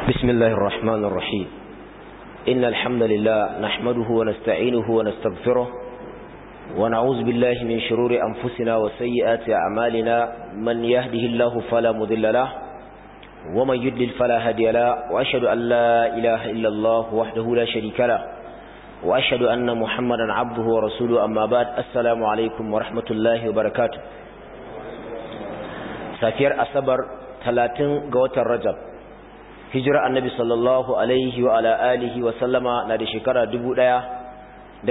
بسم الله الرحمن الرحيم إن الحمد لله نحمده ونستعينه ونستغفره ونعوذ بالله من شرور أنفسنا وسيئات أعمالنا من يهده الله فلا مذل له ومن يدلل فلا هدي له وأشهد أن لا إله إلا الله وحده لا شريك له وأشهد أن محمدا عبده ورسوله أما بعد السلام عليكم ورحمة الله وبركاته سافير أصبر 30 قوة الرجب hijira annabi sallallahu alaihi wa ala alihi wa sallama na da shekara 1437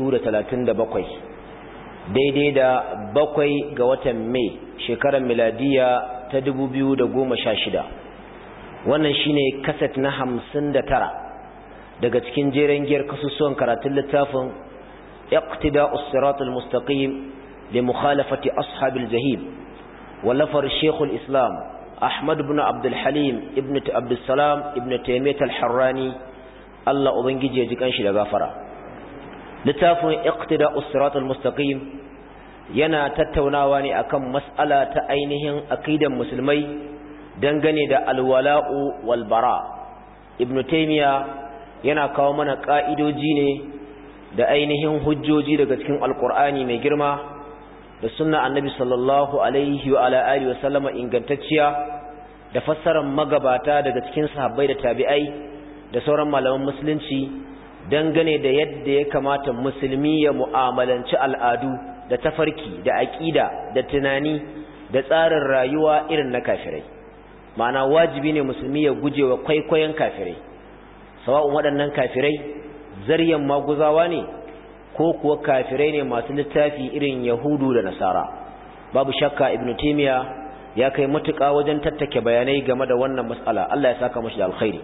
daidai da bakwai ga watan mai shekarar miladiya ta 2016 wannan shine kaset na 59 daga cikin jeren giyar kasusuwan karatun littafin iqtida'us siratal mustaqim li mukhalafati ashabil jahim wallafar shekul islam Ahmad ibn Abdul Halim ibn Abdul Salam ibn Taymiyyah al-Harrani Allah ubangije ya ji kanshi da gafara littafin Iqtida'us Siratal Mustaqim yana tattaunawa ne akan mas'ala ta ainihin aqidan musulmai dangane da alwala'u wal bara Ibn Taymiyyah yana kawo mana ka'idoji ne da ainihin hujjoji daga cikin Alƙur'ani mai girma da sunna annabi sallallahu alaihi wa ala alihi wa sallama ingantacciya da fassarar magabata daga cikin sahabbai da tabi'ai da sauran malaman musulunci dangane da yadda ya kamata musulmi ya mu'amalanci al'adu da tafarki da aƙida da tunani da tsarin rayuwa irin na kafirai ma'ana wajibi ne musulmi ya guje wa kwaikwayon kafirai sawa'un waɗannan kafirai zaryan maguzawa ne ko kuwa kafirai ne masu littafi irin yahudu da nasara babu shakka ibnu timiya ya kai matuƙa wajen tattake bayanai game da wannan matsala Allah ya saka mashi da alkhairi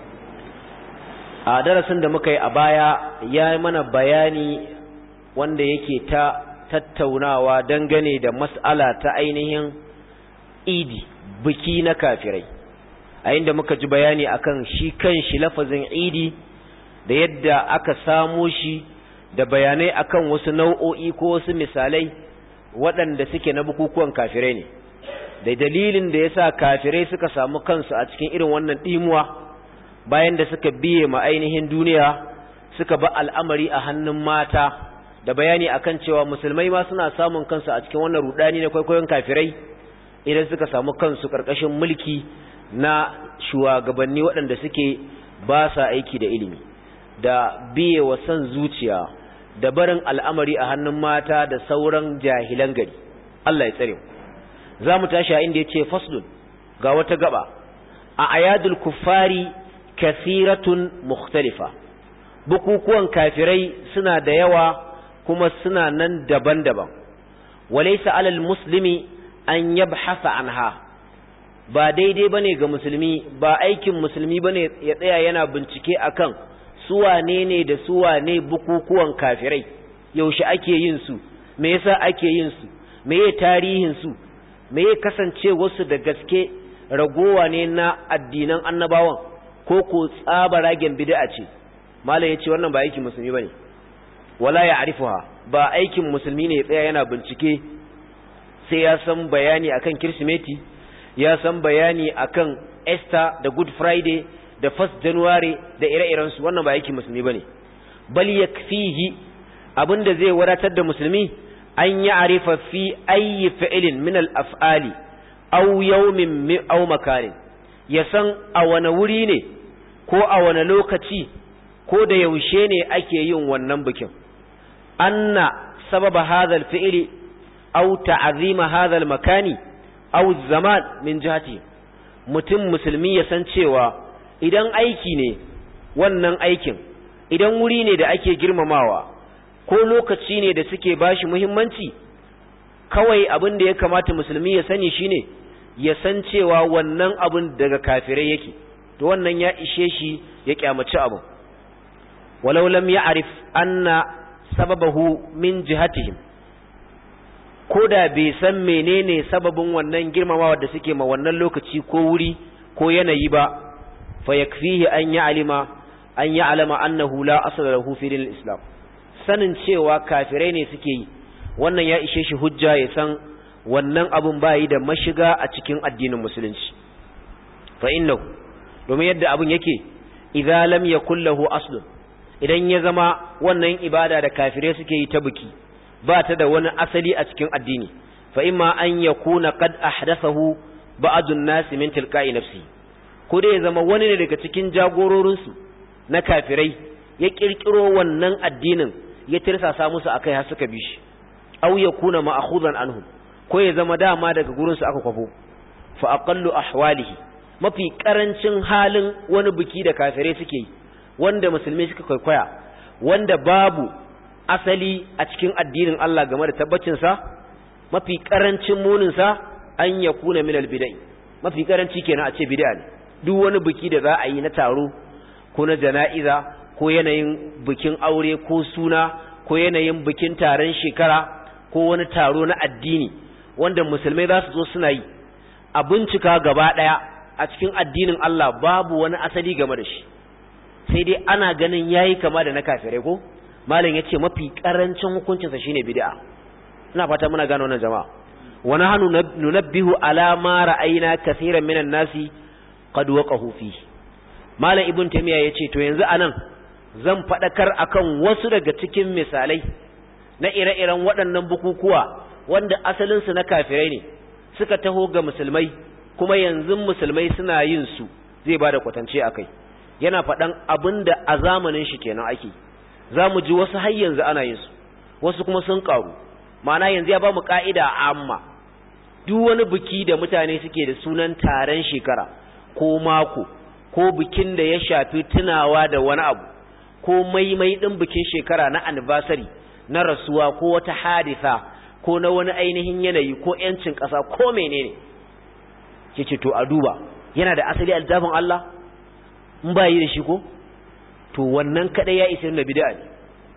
a darasin da muka yi a baya ya yi mana bayani wanda yake ta tattaunawa dangane da mas'ala ta ainihin idi biki na kafirai a inda muka ji bayani akan shi kan shi lafazin idi da yadda aka samo shi da bayanai akan wasu nau'o'i ko wasu misalai waɗanda suke na bukukuwan kafirai ne da dalilin da yasa kafirai suka samu kansu a cikin irin wannan ɗimuwa bayan da suka biye ma ainihin duniya suka ba al'amari a hannun mata da bayani akan cewa musulmai ma suna samun kansu a cikin wannan rudani na kwaikwayon kafirai idan suka samu kansu ƙarƙashin mulki na shugabanni waɗanda suke ba sa aiki da ilimi da biye wa son zuciya da barin al'amari a hannun mata da sauran jahilan gari Allah ya tsare za mu tashi a inda ya ce faslun ga wata gaba a ayadul kuffari kathiratun mukhtalifa bukukuwan kafirai suna da yawa kuma suna nan daban-daban walaysa alal muslimi an yabhasa anha ba daidai bane ga musulmi ba aikin musulmi bane ya tsaya yana bincike akan suwane ne da suwane bukukuwan kafirai yaushe ake yin su me yasa ake yin su me ye tarihin su me ye kasance wasu da gaske ragowa ne na addinan annabawan ko ko tsabaragen bid'a ce malam yace wannan ba aikin musulmi bane wala ya'rifuha ba aikin musulmi ne ya tsaya yana bincike sai ya san bayani akan kirsimeti ya san bayani akan Easter da Good Friday da 1st January da ire-irensu wannan ba aikin musulmi bane bal yakfihi abinda zai wadatar da musulmi an ya arifa fi ayi fi'lin min al-af'ali aw yawmin aw makanin ya san a wani wuri ne ko a wani lokaci ko da yaushe ne ake yin wannan bikin anna sababa hadha al-fi'li aw ta'zima hadha al-makani aw zaman min jihati mutum musulmi ya san cewa idan aiki ne wannan aikin idan wuri ne da ake girmamawa ko lokaci ne da suke bashi muhimmanci kawai abin da ya kamata musulmi ya sani shine ya san cewa wannan abin daga kafirai yake to wannan ya ishe shi ya kyamaci abu walau lam ya'rif anna sababahu min jihatihim ko da bai san menene sababin wannan girmamawa da suke ma wannan lokaci ko wuri ko yanayi ba fayakfihi an ya'lima an ya'lama annahu la asla lahu fi dinil islam sanin cewa kafirai ne suke yi wannan ya ishe shi hujja ya san wannan abun bayi da mashiga a cikin addinin musulunci fa innahu domin yadda abin yake idza lam yakul lahu aslun idan ya zama wannan ibada da kafirai suke yi ta biki ba ta da wani asali a cikin addini fa imma an yakuna qad ahdathahu ba'dun nas min tilqa'i nafsi ko dai ya zama wani ne daga cikin jagororin su na kafirai ya kirkiro wannan addinin ya tirsasa musu akai har suka bi shi aw yakuna ma'khudan anhum ko ya zama dama daga gurin su aka kwafo fa aqallu ahwalihi mafi karancin halin wani biki da kafirai suke yi wanda musulmi suka kwaikwaya wanda babu asali a cikin addinin Allah game da tabbacin sa mafi karancin munin sa an yakuna min albidai mafi karanci kenan a ce bid'a ne duk wani biki da za a yi na taro ko na jana'iza ko yanayin bikin aure ko suna ko yanayin bikin taron shekara ko wani taro na addini wanda musulmai za su zo suna yi a bincika gaba ɗaya a cikin addinin Allah babu wani asali game da shi sai dai ana ganin yayi kama da na kafirai ko malam yace mafi karancin hukuncin sa shine bid'a ina fata muna gano wannan jama'a wa nahnu nunabbihu ala ma ra'ayna kaseeran minan nasi qad waqahu fi malam ibn taymiya yace to yanzu anan zan fadakar akan wasu daga cikin misalai na ire-iren waɗannan bukukuwa wanda asalinsu na kafirai ne suka taho ga musulmai kuma yanzu musulmai suna yin su zai ba da kwatance a kai yana faɗan abin da a zamanin shi kenan ake za mu ji wasu har yanzu ana yin su wasu kuma sun ƙaru ma'ana yanzu ya ba mu ƙa'ida amma duk wani biki da mutane suke da sunan taron shekara ko mako ko bikin da ya shafi tunawa da wani abu ko maimai ɗin bikin shekara na anniversary na rasuwa ko wata hadisa ko na wani ainihin yanayi ko ‘yancin ƙasa ko menene ke ce to a duba yana da asali a littafin Allah in ba yi da shi ko to wannan kaɗai ya isa da bid'a ne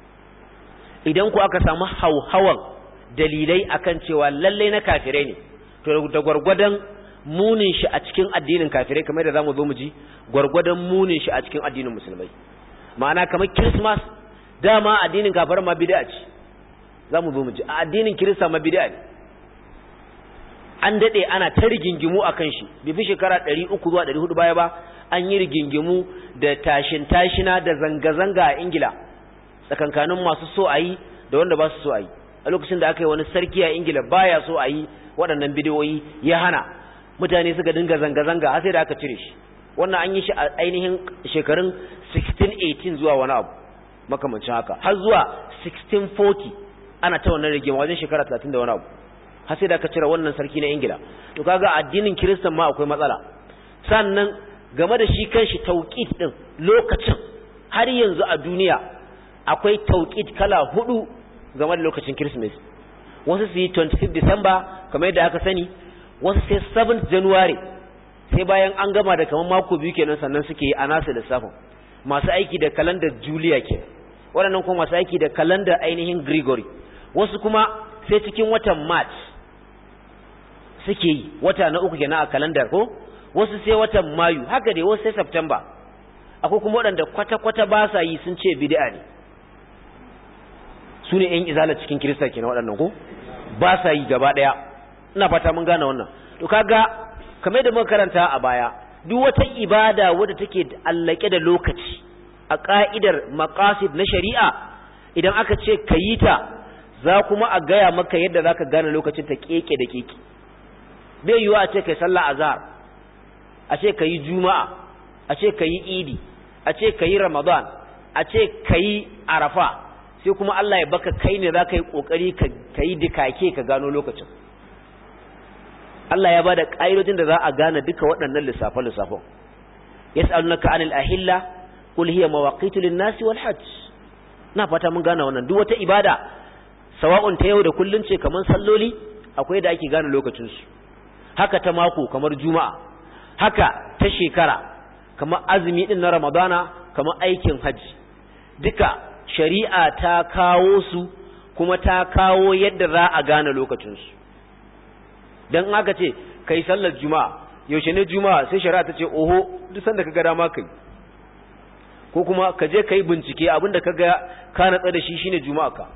idan ku aka samu hauhawan dalilai akan cewa lallai na kafirai ne to da gwargwadon munin shi a cikin addinin kafirai kamar da zamu zo mu ji gwargwadon munin shi a cikin addinin musulmai ma'ana kamar christmas dama addinin kafar ma bid'a ce za mu zo mu ji a addinin kirista ma bid'a ne an dade ana ta rigingimu akan shi bai fi shekara 300 zuwa 400 baya ba an yi rigingimu da tashin tashina da zanga zanga a Ingila tsakankanin masu so a yi da wanda ba su so a yi a lokacin da aka yi wani sarki a Ingila baya so a yi waɗannan bidiyoyi ya hana mutane suka dinga zanga zanga har sai da aka cire shi wannan an yi shi a ainihin shekarun 1618 zuwa wani abu makamancin haka har zuwa 1640 ana ta wannan rigima wajen shekara 30 da wani abu har sai da aka cire wannan sarki na ingila to kaga addinin kiristan ma akwai matsala sannan game da shi kanshi tauqid din lokacin har yanzu a duniya akwai tauqid kala hudu game da lokacin christmas wasu su yi 25 december kamar yadda aka sani wasu sai 7 january sai bayan an gama da kamar mako biyu kenan sannan suke yi a nasu lissafin masu aiki da kalandar julia ke waɗannan kuma masu aiki da kalandar ainihin gregory wasu kuma sai cikin watan march suke yi wata na uku kenan a kalandar ko wasu sai watan mayu haka dai wasu sai september akwai kuma waɗanda kwata-kwata ba sa yi sun ce bid'a ne su ne 'yan izala cikin kirista kenan waɗannan ko ba sa yi gaba ɗaya ina fata mun gane wannan to kaga kamar da muka karanta a baya duk wata ibada wadda take allake da lokaci a ka'idar maqasid na shari'a idan aka ce ka yi ta za kuma a gaya maka yadda zaka gane lokacin ta keke da keke bai yiwa a ce kai sallah azhar a ce kai juma'a a ce kai idi a ce kai ramadan a ce kai arafa sai kuma Allah ya baka kai ne zaka yi kokari ka yi dikake ka gano lokacin Allah ya bada ƙa'idojin da za a gane duka waɗannan lissafe-lissafen. Yas'alunaka anil ahilla qul hiya mawaqitu lin-nasi wal hajj. Na fata mun gane wannan duk wata ibada sawa'un ta yau da kullun ce kamar salloli akwai da ake gane lokacin su. Haka ta mako kamar juma'a. Haka ta shekara kamar azumi din na Ramadana kamar aikin hajji. Duka shari'a ta kawo su kuma ta kawo yadda za a gane lokacin su. dan aka ce kai sallar juma'a yaushe ne juma'a sai shari'a ta ce oho duk sanda kaga dama kai ko kuma ka je kai bincike abinda kaga ka natsa da shi shine juma'a ka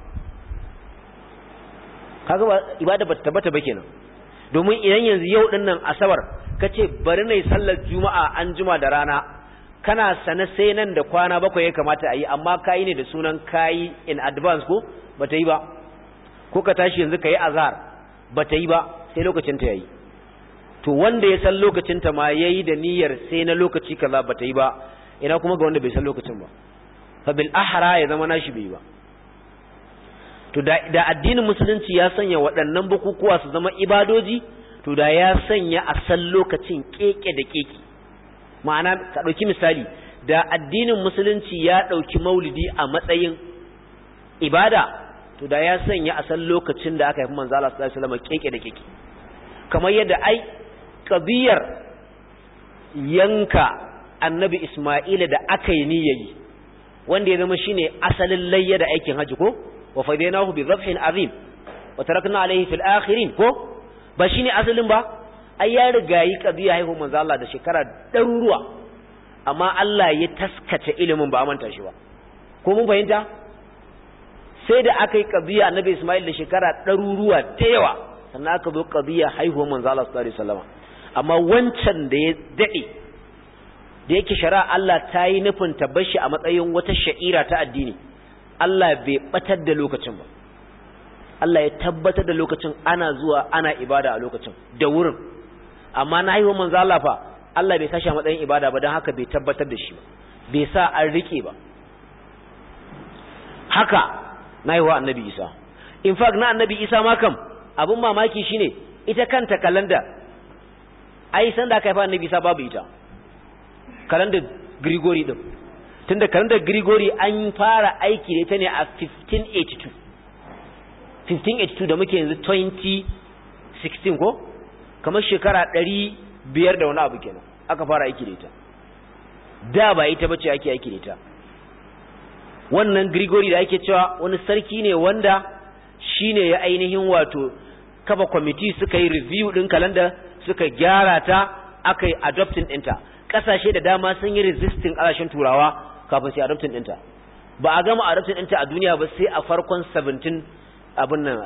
kaga ba ibada ba tabbata ba kenan domin idan yanzu yau din nan asabar kace bari nayi sallar juma'a an juma da rana kana sane sai nan da kwana bakwai ya kamata a yi amma kayi ne da sunan kayi in advance ko bata yi ba ko ka tashi yanzu kayi azhar bata yi ba sai lokacin ta yayi to wanda ya san lokacin ta ma yayi da niyyar sai na lokaci kaza bata yi ba ina kuma ga wanda bai san lokacin ba fa bil ahra ya zama nashi bai ba to da, da addinin musulunci ya sanya waɗannan bukukuwa su zama ibadoji to da ya sanya a san lokacin keke da keke ma'ana ka ɗauki misali da addinin musulunci ya ɗauki maulidi a matsayin ibada to da ya sanya a san lokacin da aka haifi manzo Allah sallallahu alaihi wasallam keke da keke kamar yadda ai kabiyar yanka annabi Isma'ila da aka yi niyyayi wanda ya zama shine asalin layya da aikin haji ko wa fadainahu bi dhabhin azim wa tarakna alayhi fil akhirin ko ba shine asalin ba ai ya riga yi kabiya haihu manzo Allah da shekara daruruwa amma Allah ya taskace ilimin ba manta shi ba ko mun fahimta sai da aka yi kabiya annabi Isma'il da shekara daruruwa da yawa sannan aka zo kabiya haihuwar manzo Allah sallallahu alaihi wasallam amma wancan da ya dade da yake shari'a Allah ta yi nufin tabbashi a matsayin wata sha'ira ta addini Allah bai batar da lokacin ba Allah ya tabbatar da lokacin ana zuwa ana ibada a lokacin da wurin amma na haihuwar manzo Allah fa Allah bai sashi a matsayin ibada ba don haka bai tabbatar da shi ba bai sa an rike ba haka na haihuwa annabi Isa in fact na annabi Isa ma kam abin mamaki shine ita kanta kalanda ai san da aka haifa annabi Isa babu ita kalandar Grigori din tunda kalandar Grigori an fara aiki da ita ne a 1582 1582 da muke yanzu 2016 ko kamar shekara 500 da wani abu kenan aka fara aiki da ita da ba ita bace ake aiki da ita wannan Grigori da ake cewa wani sarki ne wanda shine ya ainihin wato kafa kwamiti suka yi review din kalanda suka gyara ta aka yi adopting ɗinta ƙasashe da dama sun yi resisting ƙasashen turawa kafin su adopting ɗinta ba a gama adopting ɗinta a duniya ba sai a farkon 17 abin nan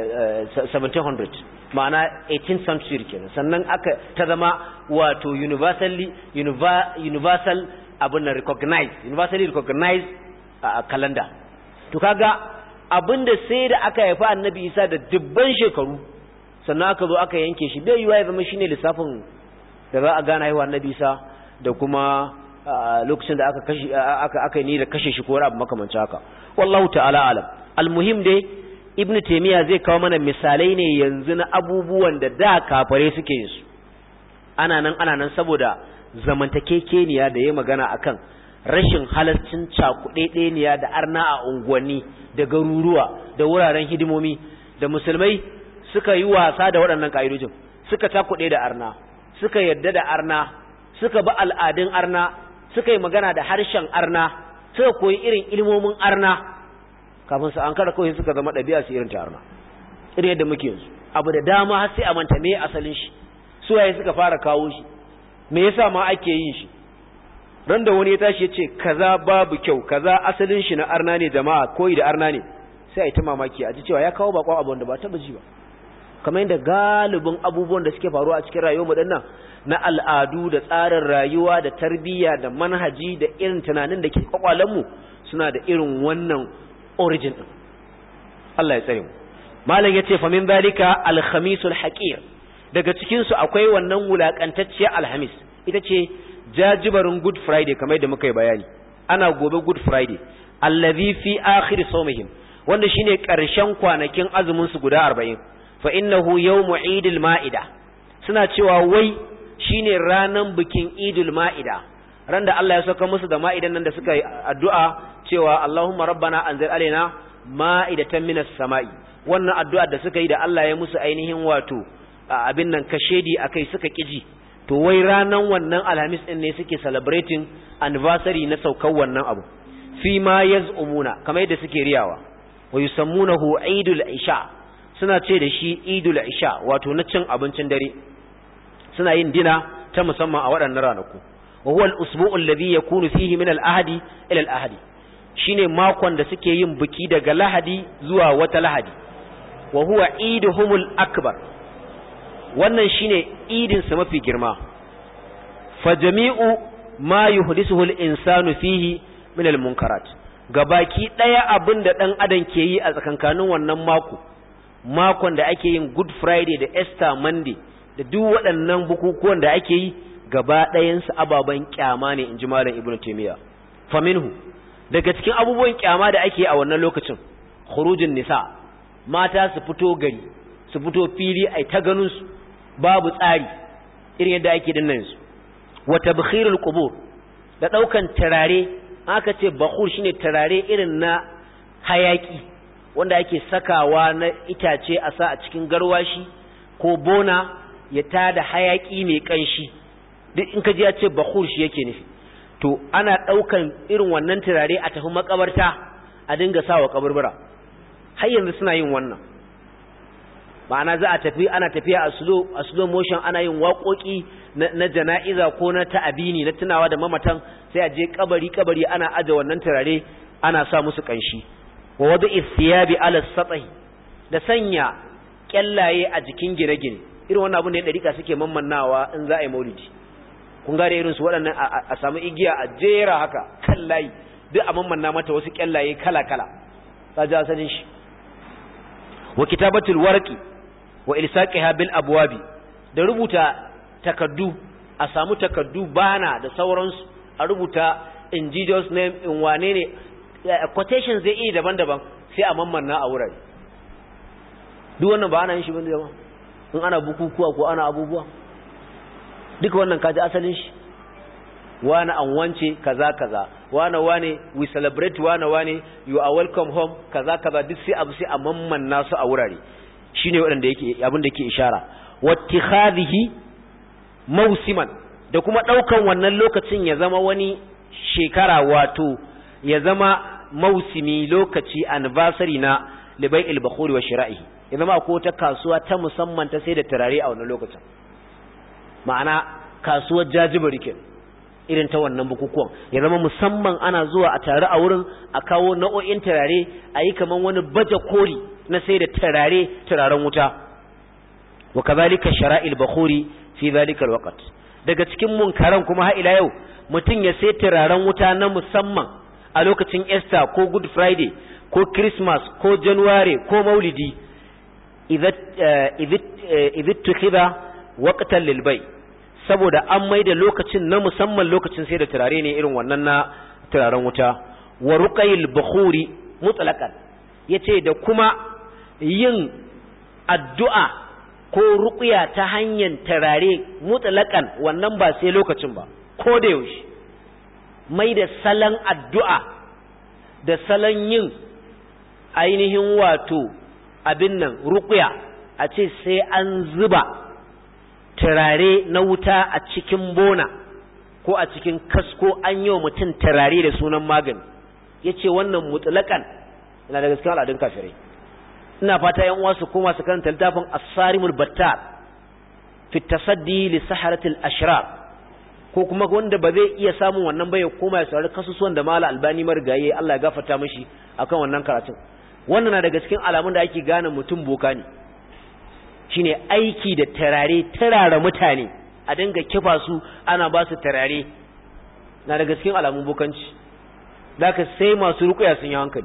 1700 ma'ana 18th century kenan sannan aka ta zama wato universally universal abin nan recognized universally recognized calendar to kaga abinda sai da aka haifa annabi isa da dubban shekaru sannan aka zo aka yanke shi bai yiwa ya zama shine lissafin da za a gane haihuwa annabi isa da kuma lokacin da aka kashe aka aka ni da kashe shi ko wani abu makamancin haka wallahu ta'ala alam almuhim dai ibn taymiya zai kawo mana misalai ne yanzu na abubuwan da da kafare suke yin su ana nan ana nan saboda zamantakekeniya da ya magana akan rashin halascin cakuɗeɗeniya da arna a unguwanni da garuruwa da wuraren hidimomi da musulmai suka yi wasa da waɗannan ƙa'idojin suka cakuɗe da arna suka yadda da arna suka bi al'adun arna suka yi magana da harshen arna suka koyi irin ilmomin arna kafin su an kara kawai suka zama ɗabi'a su irin ta arna irin yadda muke yanzu abu da dama har sai a manta me asalin shi suwaye suka fara kawo shi me yasa ma ake yin shi ran da wani ya tashi ya ce kaza babu kyau kaza asalin shi na arna ne jama'a koyi da arna ne sai a yi ta mamaki a ji cewa ya kawo bakon abu wanda ba taba ji ba kamar yadda galibin abubuwan da suke faruwa a cikin rayuwar mu dinnan na al'adu da tsarin rayuwa da tarbiyya da manhaji da irin tunanin da ke kwakwalen mu suna da irin wannan origin din Allah ya tsare mu malam yace fa min zalika al-khamisul haqir daga cikin su akwai wannan wulakantacciyar alhamis ita ce jajibarin good friday kamar da muka yi bayani ana gobe good friday allazi fi akhir sawmihim wanda shine karshen kwanakin azumin su guda 40 fa innahu yawmu idil maida suna cewa wai shine ranan bikin idul maida ran da Allah ya saka musu da ma'idan nan da suka yi addu'a cewa Allahumma rabbana anzil alaina ma'idatan minas sama'i wannan addu'a da suka yi da Allah ya musu ainihin wato abin nan kashedi akai suka kiji to wai ranan wannan alhamis din ne suke celebrating anniversary na saukar wannan abu fi ma yaz'umuna kamar yadda suke riyawa wa yusammunahu idul isha suna ce da shi idul isha wato na cin abincin dare suna yin dina ta musamman a waɗannan ranaku wa huwa al-usbu'u alladhi yakunu fihi min al-ahadi ila al-ahadi shine makon da suke yin biki daga lahadi zuwa wata lahadi wa huwa iduhumul akbar wannan shine idin sa mafi girma fa jami'u ma yuhdisuhu al-insanu fihi min al-munkarat gabaki daya abinda dan adam ke yi a tsakankanin wannan mako makon da ake yin good friday da easter monday da duk waɗannan bukukuwan da ake yi gaba ɗayansu ababen kyama ne in ji malam ibnu taymiya faminhu daga cikin abubuwan kyama da ake a wannan lokacin khurujin nisa mata su fito gari su fito fili ai ta ganin su babu tsari irin yadda ake dinnan su wa tabkhirul qubur da daukan turare aka ce bakhur shine turare irin na hayaki wanda ake sakawa na itace a sa a cikin garwashi ko bona ya tada hayaki mai kanshi duk in ka ji ya ce bakhur shi yake nufi to ana daukan irin wannan turare a tafi makabarta a dinga sawa kaburbura har yanzu suna yin wannan ma'ana za a tafi ana tafiya a slow a slow motion ana yin waƙoƙi na jana'iza ko na ta'abini na tunawa da mamatan sai a je kabari kabari ana aje wannan turare ana sa musu kanshi wa wadu ithiyabi ala satahi da sanya kyallaye a jikin gine-gine irin wannan abin da ya dariƙa suke mammannawa in za a yi maulidi kun gane irin su waɗannan a samu igiya a jera haka kan layi duk a mammanna mata wasu kyallaye kala-kala ta ji asalin shi wa kitabatul warqi wa ilsaqiha bil abwabi da rubuta takaddu a samu takaddu bana da sauransu a rubuta in Jesus name in wane ne quotation zai iya daban-daban sai a mammanna a wurare duk wannan ba ana yin shi bane jama'a in ana bukukuwa ko ana abubuwa duka wannan kaji asalin shi wane an wance kaza kaza wane wane we celebrate wane wane you are welcome home kaza kaza duk sai abu sai a mamman nasu a wurare shine wanda yake abin da yake ishara wattikhadhihi mausiman da kuma daukan wannan lokacin ya zama wani shekara wato ya zama mausimi lokaci anniversary na libai'il bakhuri wa shira'ihi ya zama ko ta kasuwa ta musamman ta sai da turare a wannan lokacin ma'ana kasuwar jajibari kenan irin ta wannan bukukuwan ya zama musamman ana zuwa a tare a wurin a kawo nau'o'in turare a yi kaman wani baje kori na sai da turare turaren wuta wa kazalika shara'il bakhuri fi zalika alwaqt daga cikin munkaran kuma har ila yau mutum ya sai turaren wuta na musamman a lokacin Easter ko Good Friday ko Christmas ko January ko Maulidi idza idza tukhidha waqtan lil bay' saboda an mai da lokacin na musamman lokacin sai da turare ne irin wannan na turaren wuta wa ruqayil bukhuri mutlaqan yace da kuma yin addu'a ko ruqya ta hanyar turare mutlaqan wannan ba sai lokacin ba ko da yaushe mai da salan addu'a da salan yin ainihin wato abin nan ruqya a ce sai an zuba turare na wuta a cikin bona ko a cikin kasko an yi wa mutum turare da sunan magani ya ce wannan mutulakan yana daga cikin al'adun kafirai ina fata yan uwa su koma su karanta littafin asarimul battar fi tasaddi li saharatil ashrar ko kuma wanda ba zai iya samun wannan ba ya koma ya saurari kasusuwan da mala albani marigaye Allah ya gafarta mishi akan wannan karatun wannan na daga cikin alamun da ake gane mutum boka ne shine aiki da tarare tarara mutane a dinga kifa su ana ba su tarare na daga cikin alamun bukanci zaka sai masu rukuya sun yi hankali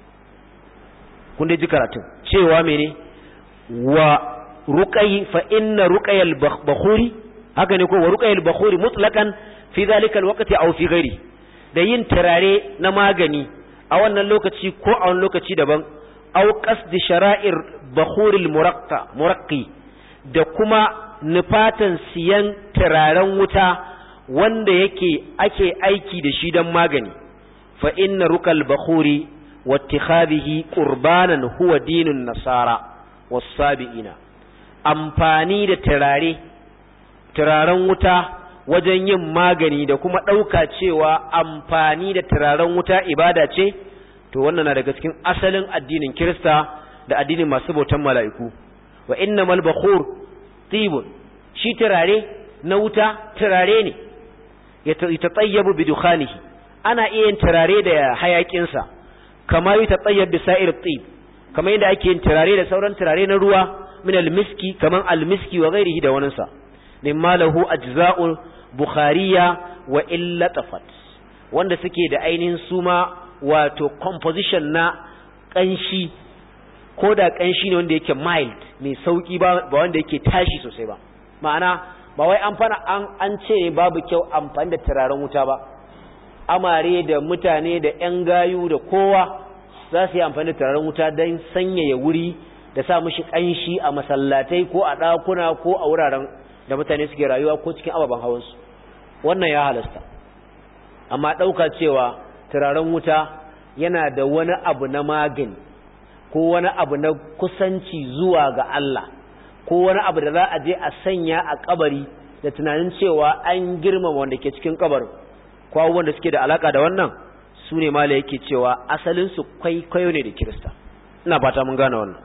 kun dai ji karatun cewa mene wa ruqayi fa inna ruqayal bakhuri haka ne ko wa ruqayal bakhuri mutlaqan fi zalika alwaqti aw fi ghairi da yin tarare na magani a wannan lokaci ko a wani lokaci daban aw qasdi shara'ir bakhuril muraqqa muraqqi da kuma nufatan siyan turaren wuta wanda yake ake aiki da shi don magani fa inna rukal bakhuri wattikhadhihi qurbanan huwa dinun nasara was-sabiina amfani da turare turaren wuta wajen yin magani da kuma ɗauka cewa amfani da turaren wuta ibada ce to wannan na daga cikin asalin addinin Kirista da addinin masu bautan mala'iku wa innamal bakhur tibun shi turare na wuta turare ne ya tatayyabu bi dukhanihi ana iya yin turare da hayakin sa kama yi tatayyab bi sa'ir tib kamar yadda ake yin turare da sauran turare na ruwa min al-miski kaman al-miski wa ghairihi da waninsa mimma lahu ajza'ul bukhariya wa illa tafat wanda suke da ainihin suma wato composition na kanshi ko da kanshi ne wanda yake mild mai sauki ba wanda yake tashi sosai ba ma'ana ba wai an fana an an ce ne babu kyau amfani da turaren wuta ba amare da mutane da yan gayu da kowa za su yi amfani da turaren wuta don sanyaya wuri da sa mushi kanshi a masallatai ko a ɗakuna ko a wuraren da mutane suke rayuwa ko cikin ababen hawansu wannan ya halasta amma ɗauka cewa turaren wuta yana da wani abu na magani ko wani abu na kusanci zuwa ga Allah ko wani abu da za a je a sanya a kabari da tunanin cewa an girmama wanda ke cikin kabarin ko abubuwan da suke da alaka da wannan su ne mala yake cewa asalinsu kwaikwayo ne da kirista ina fata mun gane wannan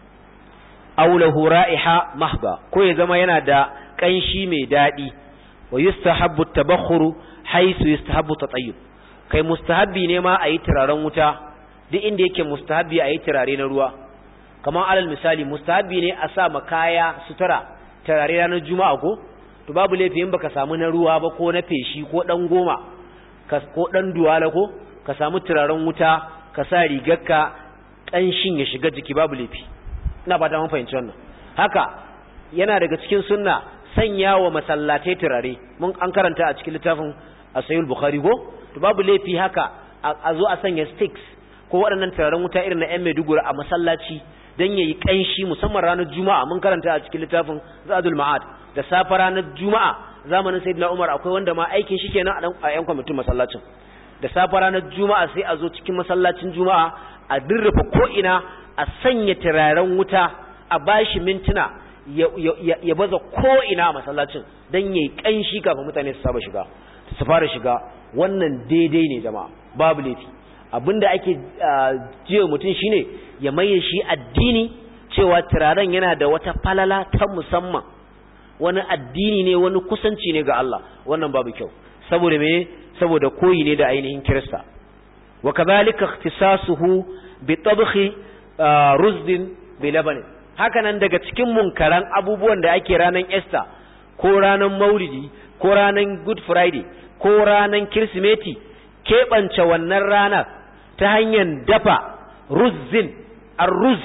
aulahu ra'iha mahba ko ya zama yana da kanshi mai daɗi wa yustahabbu tabakhuru haisu yustahabbu tatayyub kai mustahabbi ne ma ayi turaren wuta duk inda yake mustahabbi ayi turare na ruwa kamar alal misali mustahabbi ne a sa makaya sutura turare ranar juma'a ko to babu laifi in baka samu na ruwa ba ko na feshi ko dan goma ko dan duwala ko ka samu turaren wuta ka sa rigarka kanshin ya shiga jiki babu laifi ina ba ta mun fahimci wannan haka yana daga cikin sunna sanya wa masallatai turare mun an karanta a cikin littafin asayul bukhari ko to babu laifi haka a zo a sanya sticks ko waɗannan turaren wuta irin na yan maiduguri a masallaci dan yayi kanshi musamman ranar juma'a mun karanta a cikin littafin zadul ma'ad da safa ranar juma'a zamanin sayyidina umar akwai wanda ma aikin shi kenan a yan kwamitin masallacin da safa ranar juma'a sai a zo cikin masallacin juma'a a dirrufa ko ina a sanya turaren wuta a bashi mintuna ya baza ko'ina a masallacin don yi ƙanshi kafin mutane su saba shiga su fara shiga wannan daidai ne jama'a babu laifi abinda ake jiya mutum shine ya maye shi addini cewa turaren yana da wata falala ta musamman wani addini ne wani kusanci ne ga Allah wannan babu kyau saboda me saboda koyi ne da ainihin kirista wa kadhalika ikhtisasuhu bi tabkhi ruzdin bi labanin hakanan daga cikin munkaran abubuwan da ake ranar Easter ko ranar Maulidi ko ranar Good Friday ko ranar Kirsimeti keɓance wannan ranar ta hanyar dafa ruzzin ar-ruz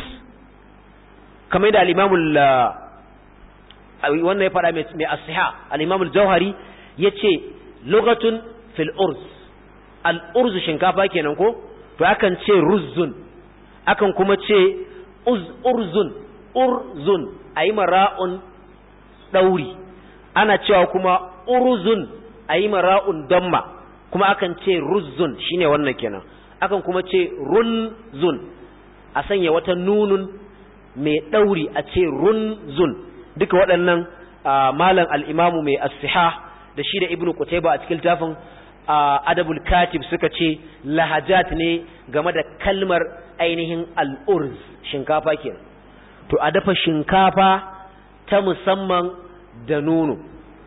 kamar da al-Imamul wannan ya faɗa mai asiha al-Imamul Jauhari yace lugatun fil urz al-urz shinkafa kenan ko to akan ce ruzzun akan kuma ce urzun urzun a yi mara'un ɗauri ana cewa kuma urzun a yi mara'un damma kuma akan ce ruzzun shine wannan kenan akan kuma ce runzun a sanya wata nunun mai ɗauri a ce runzun duka waɗannan malam al'imamu mai asiha da shi da ibnu kutaiba a cikin littafin adabul katib suka ce lahajat ne game da kalmar ainihin al'urz shinkafa kenan to a dafa shinkafa ta musamman da nono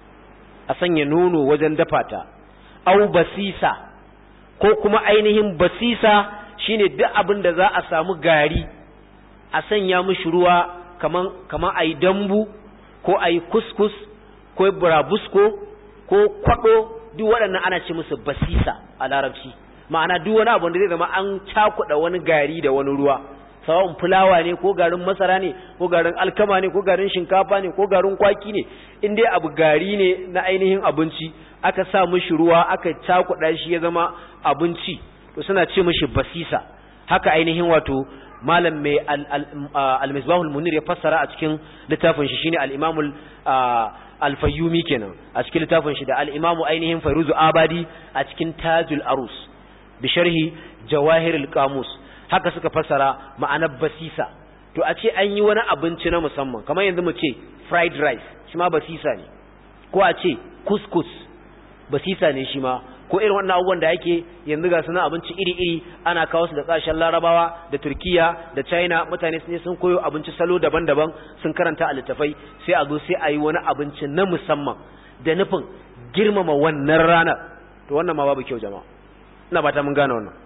a sanya nono wajen dafa ta au basisa ko kuma ainihin basisa shine duk abin da za a samu gari a sanya mishi ruwa kaman kaman ayi dambu ko ayi kuskus ko burabusko ko kwado duk waɗannan ana ce musu basisa a larabci ma'ana duk wani abu da zai zama an cakuɗa wani gari da wani ruwa sawa'un fulawa ne ko garin masara ne ko garin alkama ne ko garin shinkafa ne ko garin kwaki ne in dai abu gari ne na ainihin abinci aka sa mishi ruwa aka cakuɗa shi ya zama abinci to suna ce mishi basisa haka ainihin wato malam mai al-misbahul munir ya fassara a cikin littafin shi shine al-imamul al-fayyumi kenan a cikin littafin shi da al-imamu ainihin fairuzu abadi a cikin tajul arus bi sharhi jawahirul qamus haka suka fassara ma'anar basisa to a ce an yi wani abinci na musamman kamar yanzu mu ce fried rice shi ma basisa ne ko a ce couscous basisa ne shi ma ko irin wannan abubuwan da ake yanzu ga suna abinci iri-iri ana kawo su da kasashen larabawa da turkiya da china mutane sun sun koyo abinci salo daban-daban sun karanta a littafai sai a zo sai a yi wani abinci na musamman da nufin girmama wannan ranar to wannan ma babu kyau jama'a ina ba ta mun gane wannan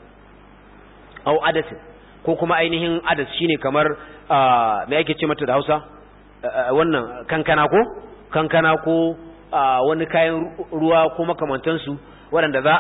au adasin ko kuma ainihin adas shine kamar me ake ce mata da Hausa wannan kankana ko kankana ko wani kayan ruwa ko makamantansu waɗanda za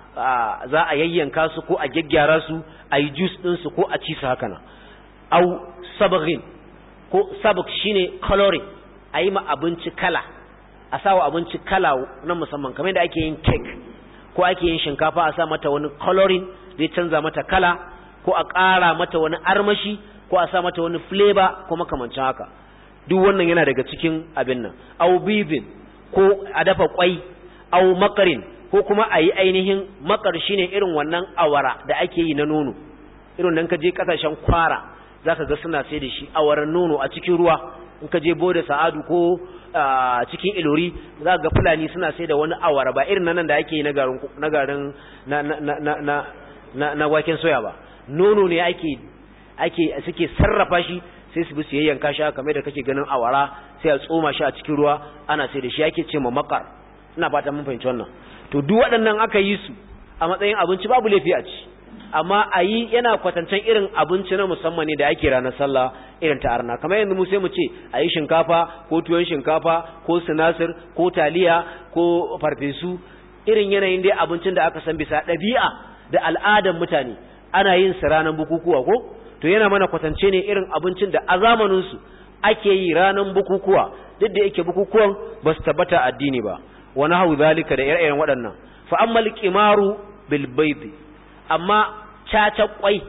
a za a yayyanka su ko a gyaggyara su a yi juice ɗinsu ko a ci su haka nan au sabaghin ko sabak shine coloring a yi ma abinci kala a sawa abinci kala na musamman kamar da ake yin cake ko ake yin shinkafa a sa mata wani coloring zai canza mata kala ko a ƙara mata wani armashi ko a sa mata wani flavor ko makamancin haka duk wannan yana daga cikin abin nan au bibin ko a dafa kwai au makarin ko kuma a yi ainihin makar shine irin wannan awara da ake yi na nono irin nan ka je kasashen kwara zaka ga suna sai da shi awaran nono a cikin ruwa in ka je boda sa'adu ko cikin ilori za ga fulani suna sai da wani awara ba irin nan da ake yi na garin na garin na na na na waken soya ba nono ne ake ake suke sarrafa shi sai su bi su yayyanka shi kamar da kake ganin awara sai a tsoma shi a cikin ruwa ana sai da shi ake ce ma makar ina fata mun fahimci wannan to duk waɗannan aka yi su a matsayin abinci babu laifi a ci amma a yi yana kwatancen irin abinci na musamman ne da ake ranar sallah irin ta arna kamar yanzu mu sai mu ce a yi shinkafa ko tuwon shinkafa ko sinasir ko taliya ko farfesu irin yanayin dai abincin da aka san bisa ɗabi'a da al'adan mutane ana yin su ranar bukukuwa ko to yana mana kwatance ne irin abincin da a zamaninsu ake yi ranar bukukuwa duk da yake bukukuwan ba su tabbata addini ba wani hau zalika da ire-iren waɗannan fa amma liqimaru bil bayd amma caca kwai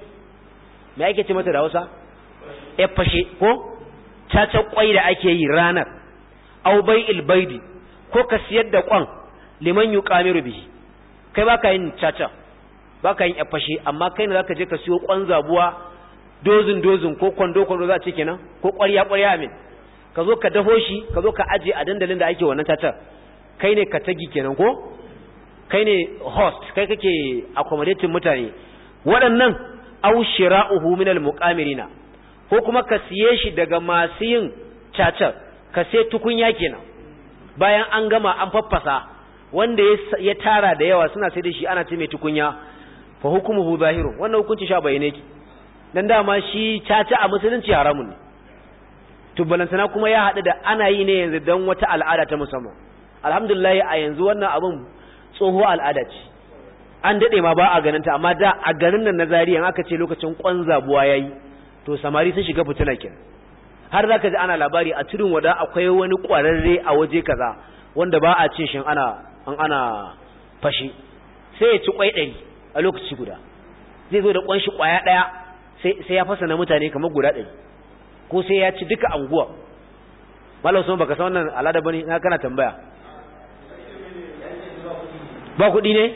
me ake ce mata da Hausa ya fashe ko caca kwai da ake yi ranar aw bai'il baidi ko ka siyar da kwan liman yuqamiru bihi kai baka yin caca baka yin ya fashe amma kai ne zaka je ka siyo kwan zabuwa dozin dozin ko kwando kwando za a ce kenan ko ƙwarya ƙwarya amin ka zo ka dafo shi ka zo ka aje a dandalin da ake wannan cacar kai ne ka tagi kenan ko kai ne host kai kake accommodating mutane waɗannan aw shira'uhu min al-muqamirina ko kuma ka siye shi daga masu yin cacar ka sai tukunya kenan bayan an gama an faffasa wanda ya tara da yawa suna sai da shi ana ce mai tukunya fa hukumuhu zahirun wannan hukunci sha bayyane ki dan dama shi caca a musulunci haramun ne to balantana kuma ya haɗu da ana yi ne yanzu don wata al'ada ta musamman alhamdulillah a yanzu wannan abin tsoho al'ada ce an daɗe ma ba a ganin ta amma da a garin nan na zariya aka ce lokacin kwan zabuwa yayi to samari sun shiga fitina kenan har zaka ji ana labari a tudun wada akwai wani ƙwararre a waje kaza wanda ba a cin shin ana an ana fashi sai ya ci kwai ɗari a lokaci guda zai zo da kwan shi kwaya ɗaya sai ya fasa na mutane kamar guda ɗari ko sai ya ci duka anguwa malam sun baka san wannan al'ada bane na kana tambaya ba kuɗi ne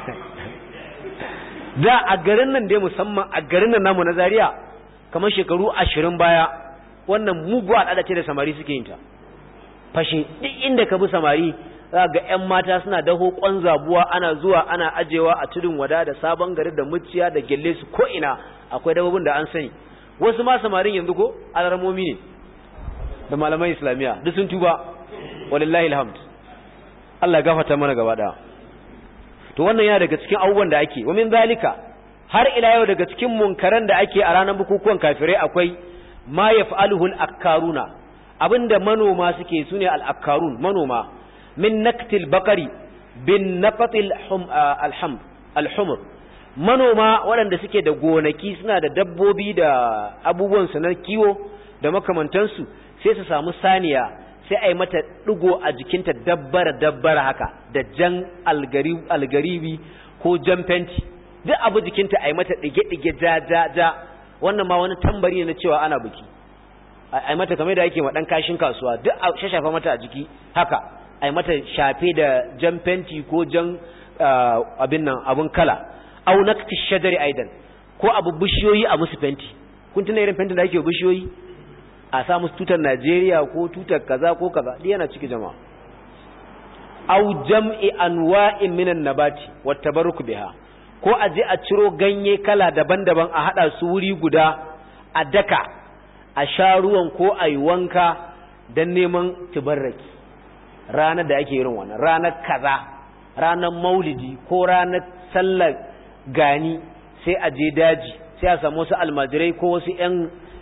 da a garin nan dai musamman a garin nan namu na Zaria kamar shekaru ashirin baya wannan mugu al'ada ce da samari suke yin ta fashe duk inda ka bi samari za ga 'yan mata suna daho kwan zabuwa ana zuwa ana ajewa a tudun wada da sabon gari da muciya da gelle su ko ina akwai dabbobin da an sani wasu ma samarin yanzu ko alarmomi ne da malaman islamiyya duk sun tuba walillahi alhamd Allah gafarta mana gaba daya to wannan yana daga cikin abubuwan da ake wa min zalika har ila yau daga cikin munkaran da ake a ranar bukukuwan kafirai akwai ma yaf'aluhu al-akkaruna abinda manoma suke sune al-akkarun manoma min naktil bakari bin naqatil alham alhumr manoma waɗanda suke da gonaki suna da dabbobi da abubuwan su na kiwo da makamantansu sai su samu saniya sai a yi mata ɗigo a jikinta dabbara dabbara haka da jan algaribi ko jan fenti duk abu jikinta a yi mata ɗige-ɗige ja ja ja wannan ma wani tambari ne na cewa ana buki a yi mata kamar da ake ma ɗan kashin kasuwa duk a shashafa mata a jiki haka a yi mata shafe da jan fenti ko jan abin nan abin kala au nakti shajari aidan ko abu bishiyoyi a musu fenti kun tuna irin fentin da ake bishiyoyi a sa musu tutar Najeriya ko tutar kaza ko kaza duk yana ciki jama'a au jam'i anwa'in minan nabati wat tabarruk biha ko a je a ciro ganye kala daban-daban a hada su wuri guda a daka a sha ruwan ko a yi wanka don neman tubarraki ranar da ake irin wannan ranar kaza ranar maulidi ko ranar sallar gani sai a je daji sai a samu wasu almajirai ko wasu 'yan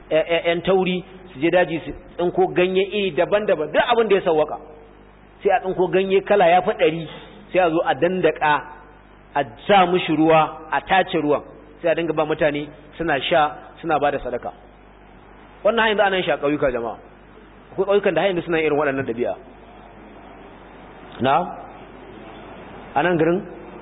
'yan tauri su je daji su tsinko ganye iri daban-daban duk abin da ya sauwaka sai a tsinko ganye kala ya faɗari sai a zo a dandaka a sa mushi ruwa a tace ruwan sai a dinga ba mutane suna sha suna ba da sadaka wannan hanyar da ana shi a ƙauyuka jama'a akwai ƙauyukan da hanyar suna irin waɗannan ɗabi'a na a nan garin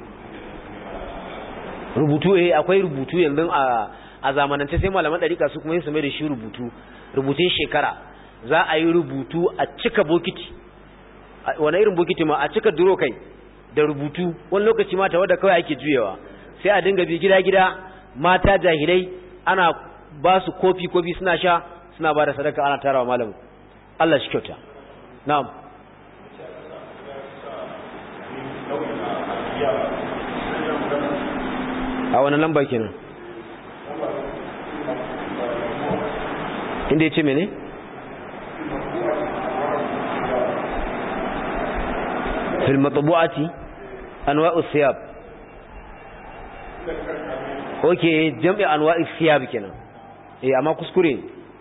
rubutu eh akwai rubutu yanzu a a zamanance sai malaman ɗarika su kuma yin su mai da shi rubutu rubutun shekara za a yi rubutu a cika bokiti wani irin bokiti ma a cika duro kai da rubutu wani lokaci mata wadda kawai ake juyewa sai a dinga bi gida-gida mata jahilai ana ba su kofi-kofi suna sha suna ba da sadaka ana tarawa malamu Allah shi kyauta na'am a wani lamba kenan inda ya ce mene? fil matbu'ati anwa'u siyab okay jam'i anwa'u siyab kenan eh amma kuskure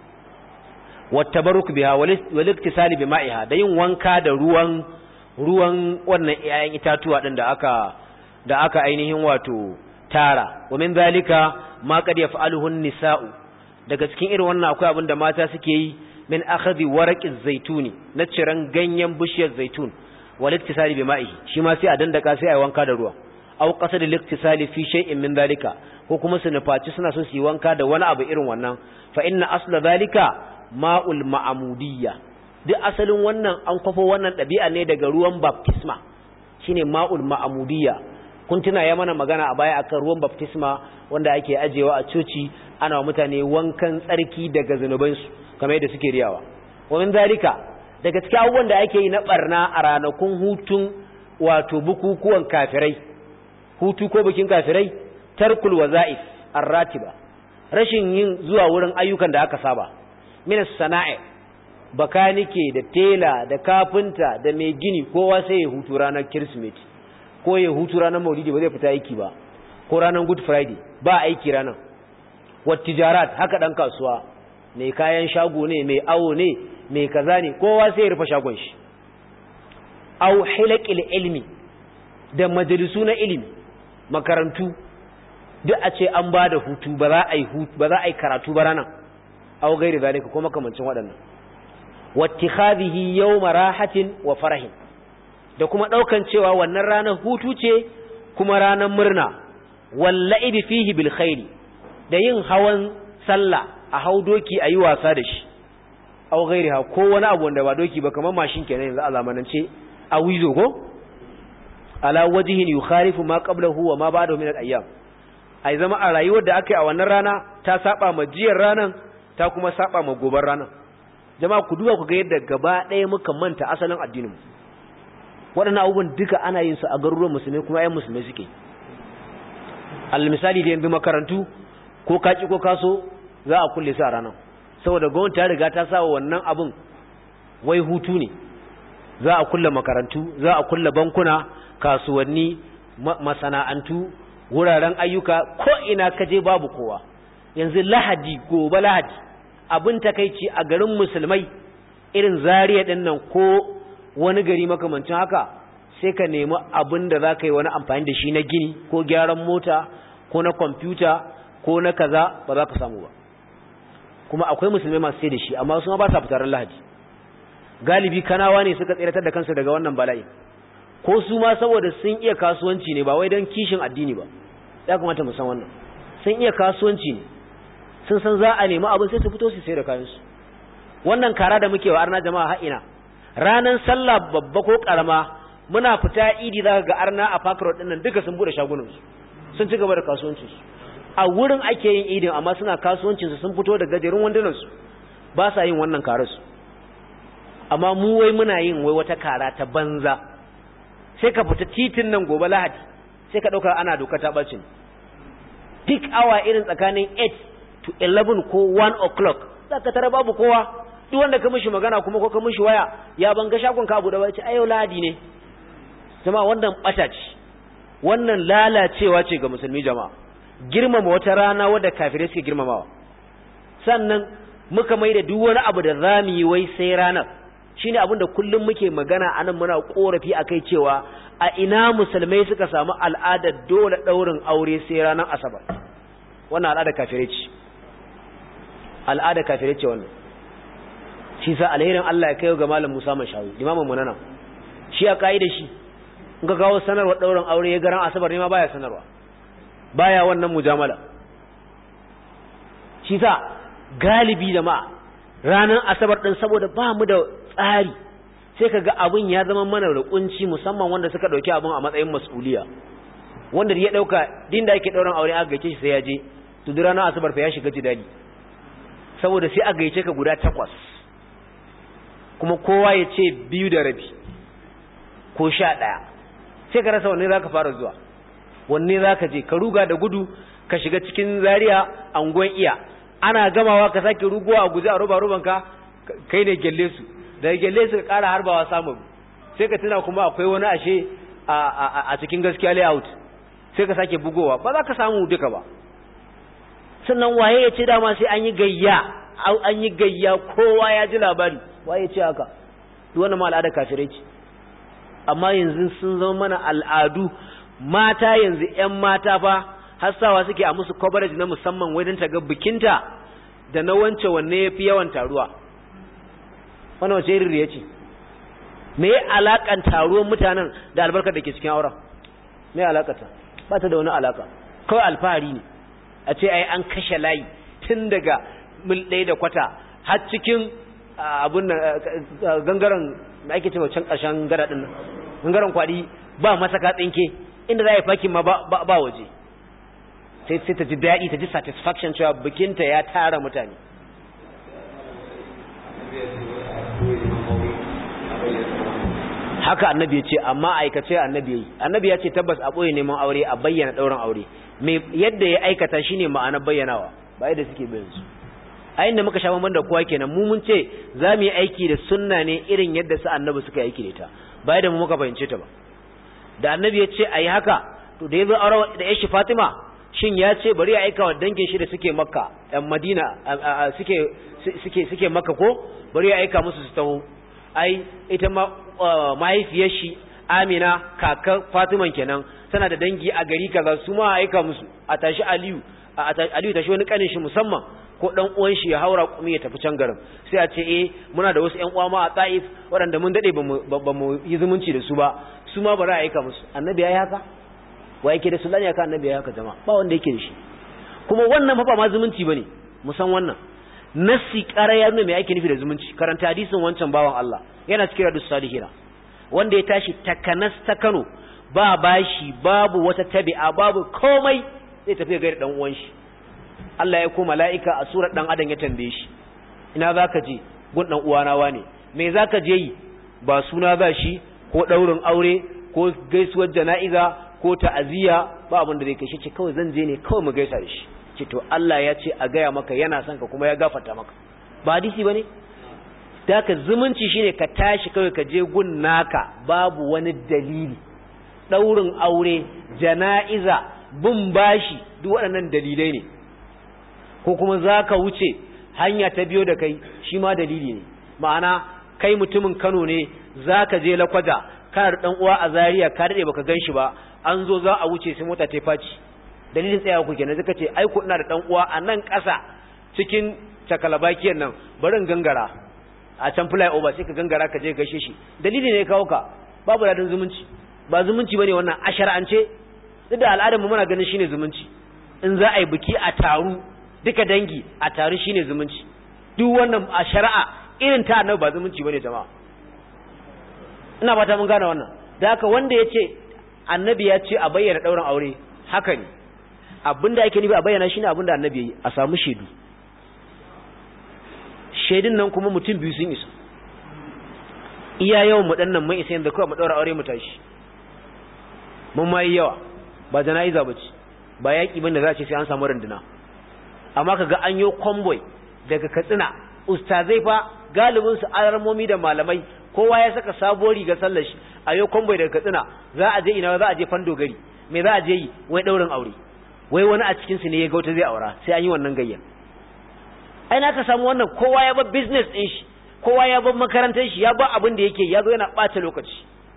wattabaruk biha wal iktisali bima'iha da yin wanka da ruwan ruwan wannan iyayen itatuwa din da aka da aka ainihin wato tara wa min zalika ma qad yaf'aluhu an-nisa'u daga cikin irin wannan akwai abin da mata suke yi min akhadhi waraqiz zaituni na ciran ganyen bishiyar zaitun wal iktisali bima'ihi shi ma sai a dandaka sai a wanka da ruwa aw qasad al-iktisali fi shay'in min zalika ko kuma su nufaci suna so su yi wanka da wani abu irin wannan fa inna asla zalika ma'ul ma'amudiyya duk asalin wannan an kwafo wannan ɗabi'a ne daga ruwan baptisma shine ma'ul ma'amudiyya kun tuna ya mana magana a baya akan ruwan baptisma wanda ake ajewa a coci ana wa mutane wankan tsarki daga zanubansu kamar yadda suke riyawa wannan zalika daga cikin abubuwan da ake yi na barna a ranakun hutun wato bukukuwan kafirai hutu ko bikin kafirai tarkul waza'if arratiba rashin yin zuwa wurin ayyukan da aka saba minas sana'i bakanike da tela da kafinta da mai gini kowa sai ya hutu ranar kirsimeti ko ya hutu ranar maulidi ba zai fita aiki ba ko ranar good friday ba aiki ranar wattijarat haka dan kasuwa mai kayan shago ne mai awo ne mai kaza ne kowa sai ya rufe shagon shi aw hilaqil ilmi da majalisu na ilimi makarantu duk a ce an ba da hutu ba za a yi hutu ba za a yi karatu ba ranar aw gairi zalika ko makamancin waɗannan wattikhadhihi yawma rahatin wa farahin da kuma daukan cewa wannan ranar hutu ce kuma ranar murna walla'ibi fihi bil khairi da yin hawan sallah a hau doki ayi wasa da shi aw gairiha ko wani abu wanda ba doki ba kamar mashin kenan yanzu a zamanance a wizo ko ala wajhin yukhalifu ma qablahu wa ma ba'dahu min al-ayyam ai zama a rayuwar da aka yi a wannan rana ta saba ma jiyar ranan ta kuma saba ma gobar ranan jama'a ku duba ku ga yadda gaba ɗaya muka manta asalin addinin waɗannan abubuwan duka ana yin su a garuruwan musulmi kuma ayyan musulmi suke al misali da yanzu makarantu ko kaci ko kaso za a kulle su a ranar saboda gwamnati ta riga ta sa wannan abin wai hutu ne za a kulle makarantu za a kulle bankuna kasuwanni masana'antu wuraren ayyuka ko ina kaje babu kowa yanzu lahadi gobe lahadi abin takaici a garin musulmai irin zariya din nan ko wani gari makamancin haka sai ka nemi abin da za ka yi wani amfani da shi na gini ko gyaran mota ko na kwamfuta ko na kaza ba za ka samu ba kuma akwai musulmai masu sai da shi amma su ma ba sa fitarar lahadi galibi kanawa ne suka tsiratar da kansu daga wannan bala'i ko su ma saboda sun iya kasuwanci ne ba wai don kishin addini ba ya kamata mu san wannan sun iya kasuwanci ne sun san za a nemi abin sai su fito su sai da kayansu wannan kara da muke wa arna jama'a ha'ina ranar sallah babba ko karama muna fita idi za ga arna a park road dinnan duka sun bude shagunansu sun ci gaba da kasuwancinsu a wurin ake yin idin amma suna kasuwancinsu sun fito da gajerun wandunansu ba sa yin wannan karasu amma mu wai muna yin wai wata kara ta banza sai ka fita titin nan gobe lahadi sai ka ɗauka ana doka ta ɓacin peak hour irin tsakanin 8 to 11 ko 1 o'clock za ka tara babu kowa duk wanda ka mishi magana kuma ko ka mishi waya ya banga shagon ka abu da bai ce ayo lahadi ne jama'a wannan ɓata ce wannan lalacewa ce ga musulmi jama'a girmama wata rana wadda kafirai suke girmamawa sannan muka mai da duk wani abu da zamu yi wai sai ranar shine abin da kullum muke magana anan muna korafi akai cewa a ina musulmai suka samu al'adar dole daurin aure sai ranar asabar wannan al'ada kafirai ce al'ada kafirai ce wannan shi sa alherin Allah ya kai ga malam Musa Mashawi imamin mu nan shi a kaida shi in ka kawo sanarwar daurin aure ya garan asabar ne ma baya sanarwa baya wannan mujamala shi sa galibi jama'a ranar asabar din saboda ba mu da tsari sai ka ga abin ya zama mana da kunci musamman wanda suka dauki abin a matsayin mas'uliya wanda ya dauka din da yake dauran aure aka gaice shi sai ya je to duk ranar asabar fa ya shiga jidali saboda sai aka gaice ka guda takwas kuma kowa ya ce biyu da rabi ko sha ɗaya sai ka rasa wanne za ka fara zuwa wanne za ka je ka ruga da gudu ka shiga cikin zariya angon iya ana gamawa ka sake ruguwa a guje a roba robanka kai ne gelle su daga gelle su ka ƙara harbawa samun sai ka tuna kuma akwai wani ashe a cikin gaskiya layout sai ka sake bugowa ba za ka samu duka ba sannan waye ya ce dama sai an yi gayya an yi gayya kowa ya ji labari waye ce haka duk wannan ma al'ada kafirai ce amma yanzu sun zama mana al'adu mata yanzu ƴan mata fa hassawa suke a musu coverage na musamman wajen ta ga bikinta da na wance wanne yafi yawan taruwa wannan wace irin ya ce me ya alakan taruwan mutanen da albarkar da ke cikin auren me alakata ba ta da wani alaka kawai alfahari ne a ce ai an kashe layi tun daga mil ɗaya da kwata har cikin abun gangaren da ake cewa can ƙarshen gada ɗin gangaren kwaɗi ba masaka tsinke inda za a yi fakin ma ba waje sai sai ta ji daɗi ta ji satisfaction cewa bikinta ya tara mutane haka annabi ya ce amma aikace annabi ya yi annabi ya ce tabbas a ɓoye neman aure a bayyana ɗaurin aure yadda ya aikata shine ma'ana bayyanawa ba yadda suke bayan su a inda muka sha bamban da kowa kenan mu mun ce za mu yi aiki da sunna ne irin yadda su annabi suka yi aiki da ita ba yadda mu muka fahimce ta ba da annabi ya ce a yi haka to da ya zo aure da yashi fatima shin ya ce bari ya aika wa dangin shi da suke makka yan madina suke suke suke makka ko bari ya aika musu su taho ai ita ma mahaifiyar shi amina kakar fatiman kenan tana da dangi a gari kaza su ma aika musu a tashi aliyu aliyu tashi wani kanin shi musamman ko dan uwan shi ya haura kuma ya tafi can garin sai a ce eh muna da wasu ƴan uwa ma a Taif waɗanda mun dade ba mu yi zumunci da su ba su ma bari a aika musu annabi yayi haka wa yake da sulani haka annabi yayi haka jama'a ba wanda yake da shi kuma wannan fa ba ma zumunci bane mu san wannan nasi ƙara ya nuna me ake nufi da zumunci karanta hadisin wancan bawan Allah yana cikin radus salihina wanda ya tashi takanas ta Kano ba bashi babu wata tabi'a babu komai zai tafi ga dan uwan shi Allah ya ko mala'ika a surar dan adam ya tambaye shi ina zaka je gun dan uwana wane me zaka je yi ba suna za shi ko daurin aure ko gaisuwar jana'iza ko ta'aziyya ba abin da zai kai shi ce kawai zan je ne kawai mu gaisa da shi ce to Allah ya ce a gaya maka yana son ka kuma ya gafarta maka ba hadisi bane da ka zumunci shine ka tashi kawai ka je gun naka babu wani dalili daurin aure jana'iza bin bashi duk waɗannan dalilai ne ko kuma za ka wuce hanya ta biyo da kai shi ma dalili ne ma'ana kai mutumin kano ne za ka je lakwaja kana da ɗan uwa a zaria ka daɗe baka gan shi ba an zo za a wuce sai mota ta faci dalilin tsayawa ku kenan suka ce ai ku ina da ɗan uwa a nan ƙasa cikin cakalabakiyar nan barin gangara a can fly over sai ka gangara ka je gaishe shi dalili ne ya kawo ka babu ladan zumunci ba zumunci bane wannan a shar'ance duk da al'adar mu muna ganin shine zumunci in za a yi biki a taru duka dangi a taru shine zumunci duk wannan a shari'a irin ta annabi ba zumunci bane jama'a ina fata mun gane wannan da haka wanda ya ce annabi ya ce a bayyana ɗaurin aure haka ne abinda ake nufi a bayyana shine abinda annabi ya yi a samu shaidu shaidun nan kuma mutum biyu sun isa iya yawan mu dannan mun isa yanzu kawai mu ɗaura aure mu tashi mun ma yi yawa ba jana'iza ba ce ba yaƙi bane za a ce sai an samu runduna amma kaga an yi convoy daga katsina ustazai fa galibin su alarmomi da malamai kowa ya saka sabuwar riga sallar shi a yau convoy daga katsina za a je ina za a je fando gari me za a je yi wai daurin aure wai wani a cikin su ne ya ga wata zai aura sai an yi wannan gayyar ai na ka samu wannan kowa ya bar business din shi kowa ya bar makarantar shi ya bar abin da yake ya zo yana ɓata lokaci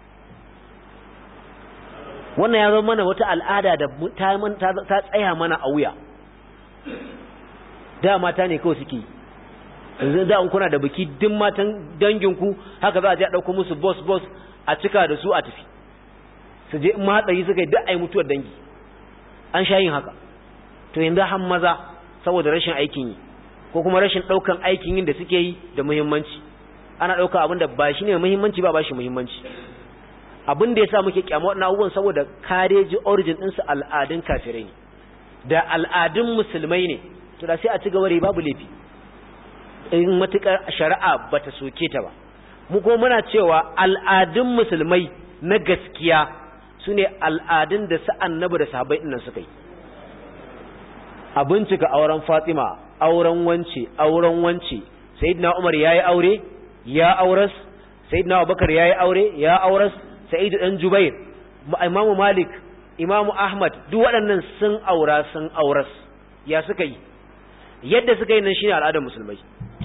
wannan ya zama mana wata al'ada da ta tsaya mana a wuya da mata ne kawai suke yanzu da an kuna da biki duk matan danginku haka za a je a ɗauko musu boss boss a cika da su a tafi su je in hatsari suka yi duk a yi mutuwar dangi an sha yin haka to yanzu han maza saboda rashin aikin yi ko kuma rashin ɗaukan aikin yin da suke yi da muhimmanci ana ɗauka abin da ba shi ne muhimmanci ba ba shi muhimmanci abin da ya sa muke kyamar waɗannan abubuwan saboda kareji origin ɗinsu al'adun kafirai ne da al'adun musulmai ne to da sai a ci gaba da babu laifi in matuƙar shari'a ba ta soke ta ba mu ko muna cewa al'adun musulmai na gaskiya su ne al'adun da su annabi da sahabbai ɗinnan suka yi a bincika auren fatima auren wance auren wance sayyidina umar yayi aure ya auras sayyidina abubakar yayi aure ya auras sa'idu dan jubair imamu malik imamu ahmad duk waɗannan sun aura sun auras ya suka yi yadda suka yi nan shine al'adar musulmai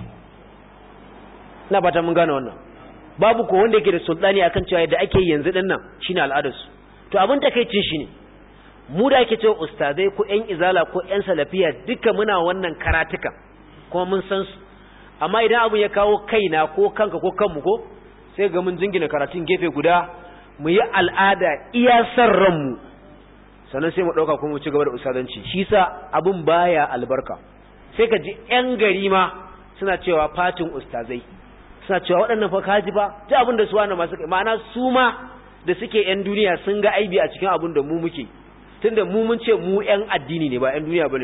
ina fata mun gane wannan babu ko wanda yake da sultani akan cewa yadda ake yanzu din nan shine al'adar su to abin takeicin shine mu da ake cewa ustazai ko ƴan izala ko ƴan salafiya duka muna wannan karatukan kuma mun san su amma idan abin ya kawo kaina ko kanka ko kanmu ko sai ga mun jingina karatun gefe guda mu yi al'ada iya san ranmu sannan sai mu ɗauka kuma mu ci gaba da ustazanci shi sa abin baya albarka sai ka ji ƴan gari ma suna cewa fatin ustazai suna cewa waɗannan fa kaji ba ta abin da su wani masu ma'ana su ma da suke ƴan duniya sun ga aibi a cikin abin da mu muke tunda mu mun ce mu ƴan addini ne ba ƴan duniya bane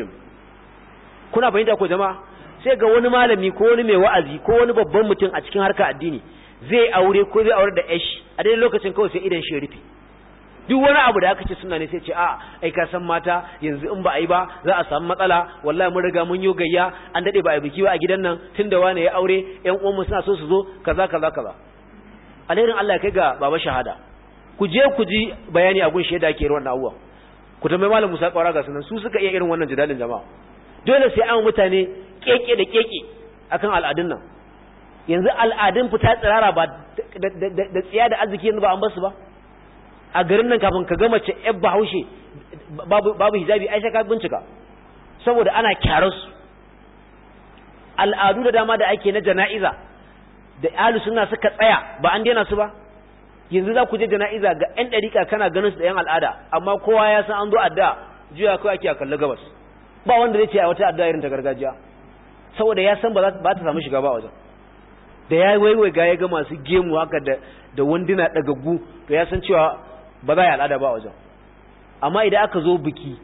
kuna fahimta ko jama'a sai ga wani malami ko wani mai wa'azi ko wani babban mutum a cikin harkar addini zai aure ko zai aure da yashi a daidai lokacin kawai sai idan shi rufe duk wani abu da aka ce suna ne sai ce a ai ka san mata yanzu in ba a yi ba za a samu matsala wallahi mun riga mun yi gayya an dade ba a biki ba a gidan nan tunda wani ya aure ƴan uwanmu suna so su zo kaza kaza kaza alherin Allah ya kai ga baba shahada ku je ku ji bayani a gun shaida ke wannan abuwa ku tambayi malam Musa Kwara ga sunan su suka iya irin wannan jidalin jama'a dole sai an mutane keke da keke akan al'adun nan yanzu al'adun fita tsirara ba da tsiya da arziki yanzu ba an basu ba a garin nan kafin ka ga mace yar bahaushe babu hijabi aisha ka bincika saboda ana kyararsu al'adu da dama da ake na jana'iza da alu suna suka tsaya ba an daina su ba yanzu za ku je jana'iza ga 'yan ɗarika kana ganin su da 'yan al'ada amma kowa ya san an zo adda juya kawai ake a kalli gabas ba wanda zai ce a wata adda irin ta gargajiya saboda ya san ba ta samu shiga ba wajen da ya waiwai ga ya ga masu gemu haka da da wanduna dagaggu to ya san cewa ba za a yi al'ada ba wajen amma idan aka zo biki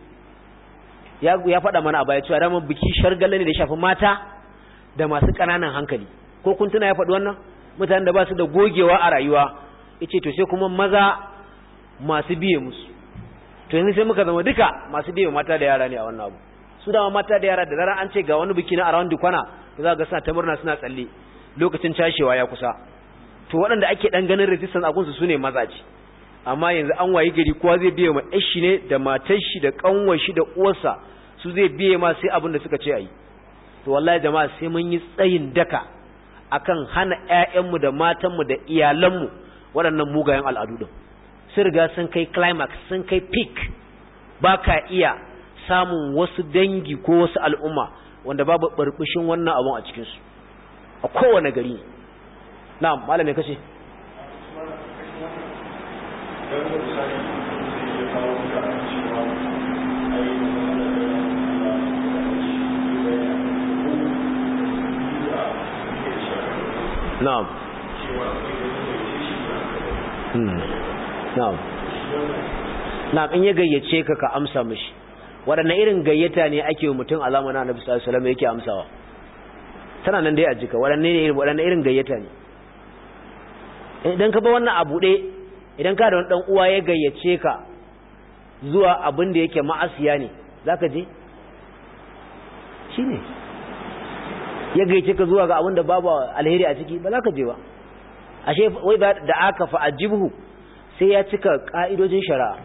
ya ya faɗa mana a baya cewa dama biki shargalle ne da shafi mata da masu ƙananan hankali ko kun tuna ya faɗi wannan mutanen da ba su da gogewa a rayuwa yace to sai kuma maza masu biye musu to yanzu sai muka zama duka masu biye mata da yara ne a wannan abu su dama mata da yara da zarar an ce ga wani biki na around kwana to za ga suna ta murna suna tsalle lokacin cashewa ya kusa to waɗanda ake ɗan ganin resistance a gunsu su ne mazaje amma yanzu an wayi gari kowa zai biye ma shi ne da matar shi da ƙanwar shi da uwarsa su zai biye ma sai abin da suka ce a yi to wallahi jama'a sai mun yi tsayin daka akan hana ƴaƴanmu da matanmu da iyalanmu waɗannan mugayen al'adu din sun riga sun kai climax sun kai peak ba ka iya samun wasu dangi ko wasu al'umma wanda babu barbishin wannan abun a cikinsu a kowane gari na'am malam me kace na'am hmm na'am na'am in ya gayyace ka ka amsa mishi waɗanne irin gayyata ne ake wa mutum alama na annabi sallallahu alaihi wasallam yake amsawa tana nan dai a jika waɗanne ne waɗanne irin gayyata ne idan ka ba wannan abu ɗe idan ka da wani ɗan uwa ya gayyace ka zuwa abin da yake ma'asiya ne za ka je shi ne ya gayyace ka zuwa ga abin da babu alheri a ciki ba za ka je ba ashe wai da aka fa ajibuhu sai ya cika ka'idojin shari'a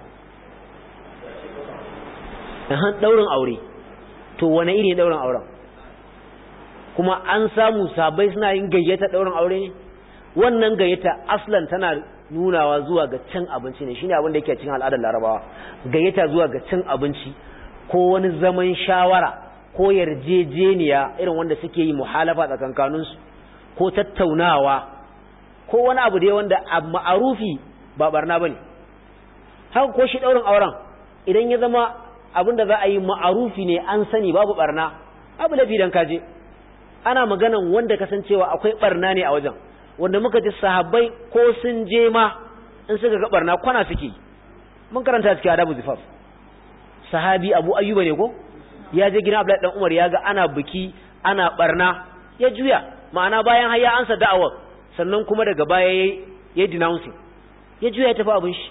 ɗaurin aure to wane iri ɗaurin auren kuma an samu sabai suna yin gayyata daurin aure ne wannan gayyata aslan tana nunawa zuwa ga cin abinci ne shine abin da yake cikin al'adar larabawa gayyata zuwa ga cin abinci ko wani zaman shawara ko yarjejeniya irin wanda suke yi muhalafa tsakankaninsu ko tattaunawa ko wani abu dai wanda a ma'arufi ba barna bane haka ko shi daurin auren idan ya zama abin da za a yi ma'arufi ne an sani babu barna abu lafi dan kaje ana maganan wanda kasancewa akwai barna ne a wajen wanda muka ji sahabbai ko sun je ma in suka ga barna kwana suke mun karanta cikin adabu zifaf sahabi abu ayyuba ne ko ya je gidan abdullahi dan umar ya ga ana biki ana barna ya juya ma'ana bayan har ya ansa da'awar sannan kuma daga baya yayi ya denouncing ya juya ya tafi abin shi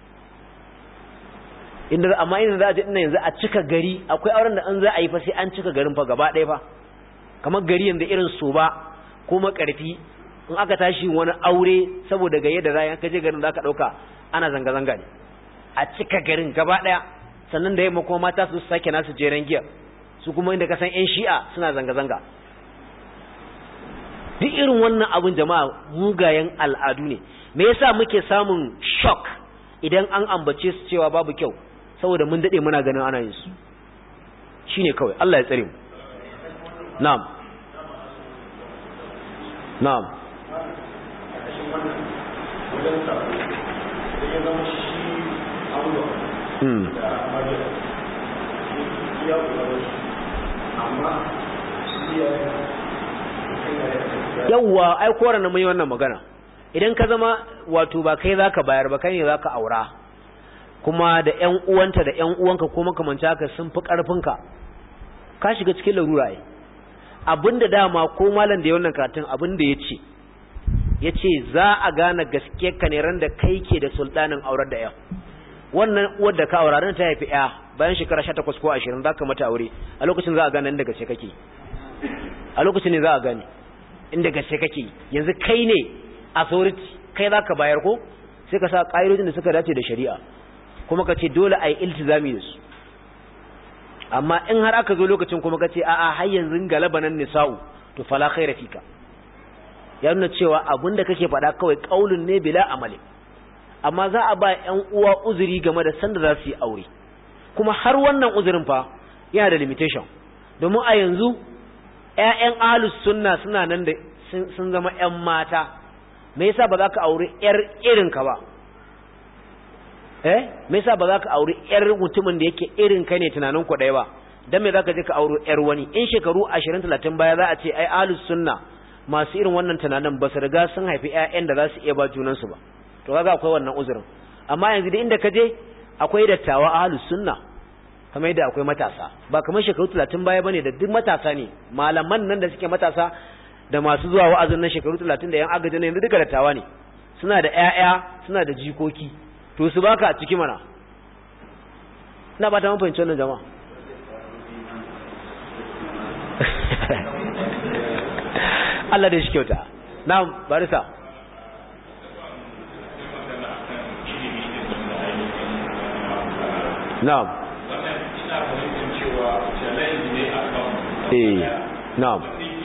inda amma inda za a je ina yanzu a cika gari akwai auren da an za a yi fa sai an cika garin fa gaba ɗaya fa kamar gari yanzu irin so ba ko makarfi in aka tashi wani aure saboda gaye da zai ka je garin za ka ɗauka ana zanga-zanga ne a cika garin gaba ɗaya sannan da yamma kuma mata su sake nasu jeren giya su kuma inda ka san 'yan shi'a suna zanga-zanga duk irin wannan abin jama'a mugayen al'adu ne me yasa muke samun shock idan an ambace su cewa babu kyau saboda mun dade muna ganin ana yin su shine kawai Allah ya tsare mu na'am na'am Hmm. yawwa ai koran na mai wannan magana idan ka zama wato ba kai zaka bayar ba kai ne zaka aura kuma da ƴan uwanta da ƴan uwanka ko makamanta haka sun fi ƙarfinka ka shiga cikin larura ai abinda dama ko malam da ya wannan karatun abinda yace yace za a gane gaske ka ne ran da kai ke da sultanin aurar da ƴan wannan uwar da ka aura ran ta haifi ƴa bayan shekara 18 ko 20 zaka mata aure a lokacin za a gane inda gaske kake a lokacin ne za a gane inda gaske kake yanzu kai ne authority kai zaka bayar ko sai ka sa ƙa'idojin da suka dace da shari'a kuma ka ce dole a yi iltizami da su amma in har aka zo lokacin kuma ka ce a'a har yanzu galaba nan nisa'u to fala khaira fika ya nuna cewa abinda kake faɗa kawai kaulin ne bila amali amma za a ba ƴan uwa uzuri game da sanda za su yi aure kuma har wannan uzurin fa yana da limitation domin a yanzu ƴaƴan ahlus sunna suna nan da sun zama ƴan mata me yasa ba za ka aure ƴar irin ka ba eh me yasa ba za ka aure ƴar mutumin da yake irin ka ne tunanin ku ɗaya ba dan me za ka je ka aure ƴar wani in shekaru 20 30 baya za a ce ai ahlus sunna masu irin wannan tunanin ba su riga sun haifi ƴaƴan da za su iya ba junan su ba to kaga akwai wannan uzurin amma yanzu da inda ka je akwai dattawa ahlus sunna kamar yadda akwai matasa ba kamar shekaru 30 baya bane da duk matasa ne malaman nan da suke matasa da masu zuwa wa'azin nan shekaru 30 da yan agajin yanzu duka dattawa ne suna da ƴaƴa suna da jikoki to su baka a ciki mana ina ba ta mun fahimci wannan jama'a Allah da shi kyauta na barisa na'am eh na'am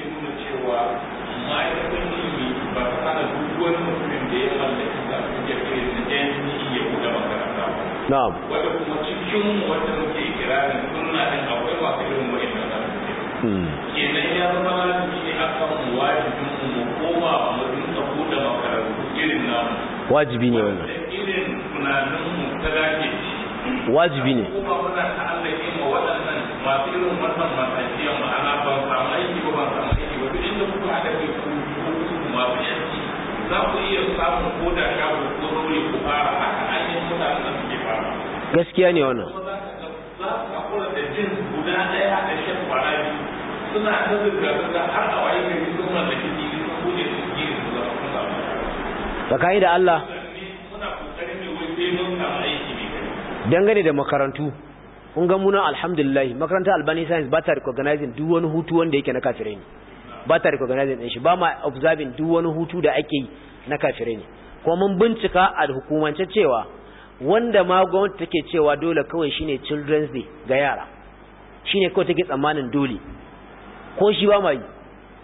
na'am wanda kuma cikin wanda muke kirarin sunna din akwai masu irin wa'annan kenan ya zama lazimi ne akan wajibin mu koma mu dinka buɗe makarantu irin namu wajibi ne wannan irin tunanin mu ta dace wajibi ne kuma muna ta'allake ma waɗannan masu irin wannan matakiyan ma'ana ban samu aiki ba ban samu aiki ba duk inda kuka haɗa kai ku masu yanci za ku iya samun ko da shago ko zaure ku fara haka ainihin mutanen da suke fara gaskiya ne wannan kuma za ka za ka hakura da jin guda ɗaya da shan kwana biyu suna ta zirga-zirga har a waye gari sun mallaki fili sun bude su gini su zama sun samu tsakani da Allah muna kokarin ne wai sai mun samu aiki ne kai dangane da makarantu kun ga muna alhamdulillah makarantar albani science ba ta recognizing duk wani hutu wanda yake na kafirai ne ba ta recognizing din shi ba ma observing duk wani hutu da ake yi na kafirai ne kuma mun bincika a hukumance cewa wanda ma gwamnati take cewa dole kawai shine children's day ga yara shine kawai take tsammanin dole ko shi ba ma yi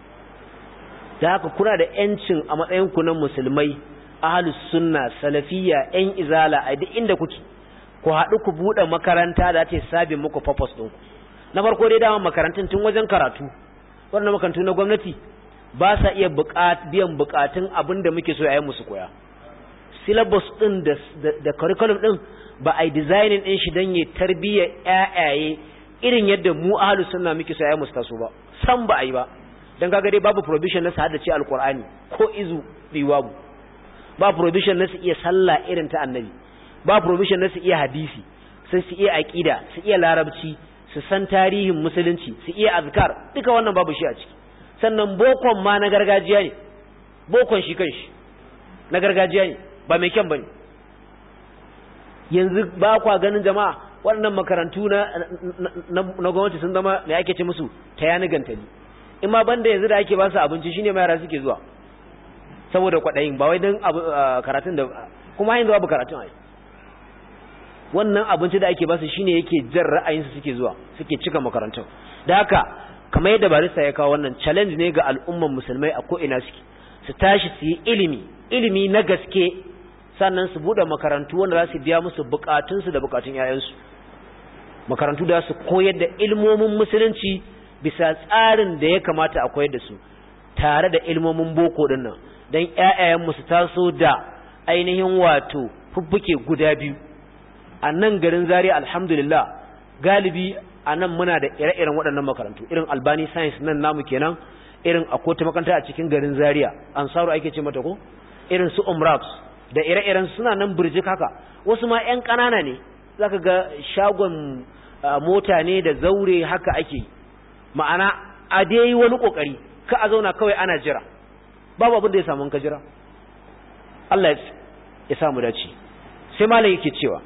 da haka kuna da yancin a matsayin ku na musulmai ahlus sunna salafiyya yan izala a duk inda kuke ku haɗu ku buɗe makaranta da ta sabin muku purpose ɗinku na farko dai dama makarantun tun wajen karatu wannan makarantu na gwamnati ba sa iya biyan bukatun abin da muke so yayin musu koya syllabus din da, da, curriculum din ba a yi designing din shi don ya tarbiyya ƴaƴaye irin yadda mu ahlu sunna muke so yayin musu taso ba san ba a yi ba dan kaga dai babu provision na su haddace alqur'ani ko izu biwabu ba provision na su iya sallah irin ta annabi ba provision na su iya hadisi sai su iya aqida su iya larabci su san tarihin musulunci su iya azkar duka wannan babu shi a ciki sannan bokon ma na gargajiya ne bokon shi kanshi na gargajiya ne ba mai kyan bane yanzu ba kwa ganin jama'a waɗannan makarantu na na gwamnati sun zama me ake ce musu ta yani gantali in ma banda yanzu da ake ba su abinci shine ma yara suke zuwa saboda kwaɗayin ba wai don karatun da kuma yanzu babu karatun ai wannan abinci da ake ba su shine yake jan ra'ayinsu suke zuwa suke cika makarantun da haka kamar yadda barista ya kawo wannan challenge ne ga al'umman musulmai a ko'ina suke su tashi su yi ilimi ilimi na gaske sannan su buɗe makarantu wanda za su biya musu bukatunsu da bukatun 'ya'yansu makarantu da su koyar da ilmomin musulunci bisa tsarin da ya kamata a koyar da su tare da ilmomin boko din nan don ƴaƴayenmu su taso da ainihin wato fuffuke guda biyu a nan garin zaria alhamdulillah galibi a nan muna da ire-iren waɗannan makarantu irin albani science nan namu kenan irin a kota makaranta a cikin garin zaria ansaru ake ce mata ko irin su umraps da ire-iren suna nan birjik haka wasu ma 'yan ƙanana ne zaka ga shagon mota ne da zaure haka ake ma'ana a dai wani kokari ka a zauna kawai ana jira babu abin da ya samu ka jira Allah ya samu dace sai malam yake cewa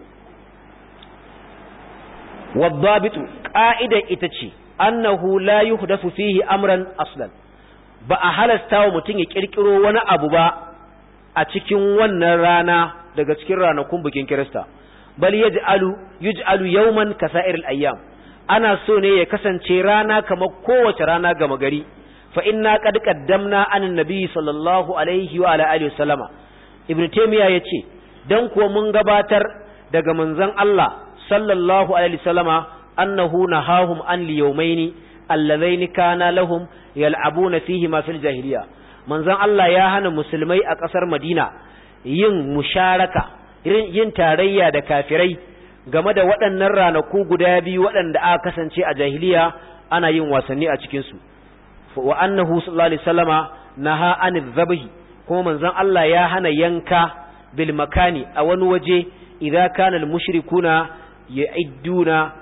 wadhabitu qa'ida ita ce annahu la yuhdathu fihi amran aslan ba a halasta wa mutum ya kirkiro wani abu ba a cikin wannan rana daga cikin ranakun bikin Kirista bal yaj'alu yuj'alu yawman kasa'iril ayyam ana so ne ya kasance rana kamar kowace rana gama gari fa inna qad qaddamna anan nabi sallallahu alaihi wa ala alihi wasallama ibnu taymiya yace dan kuwa mun gabatar daga manzon Allah sallallahu alaihi wasallama annahu nahahum an liyawmaini allazaini kana lahum yal'abuna fihi ma fil jahiliya manzon Allah ya hana musulmai a ƙasar Madina yin musharaka yin tarayya da kafirai game da waɗannan ranaku guda biyu waɗanda aka kasance a jahiliya ana yin wasanni a cikin su wa annahu sallallahu alaihi wasallama naha anil dhabhi kuma manzon Allah ya hana yanka bil makani a wani waje idza kana al mushrikuna yu'idduna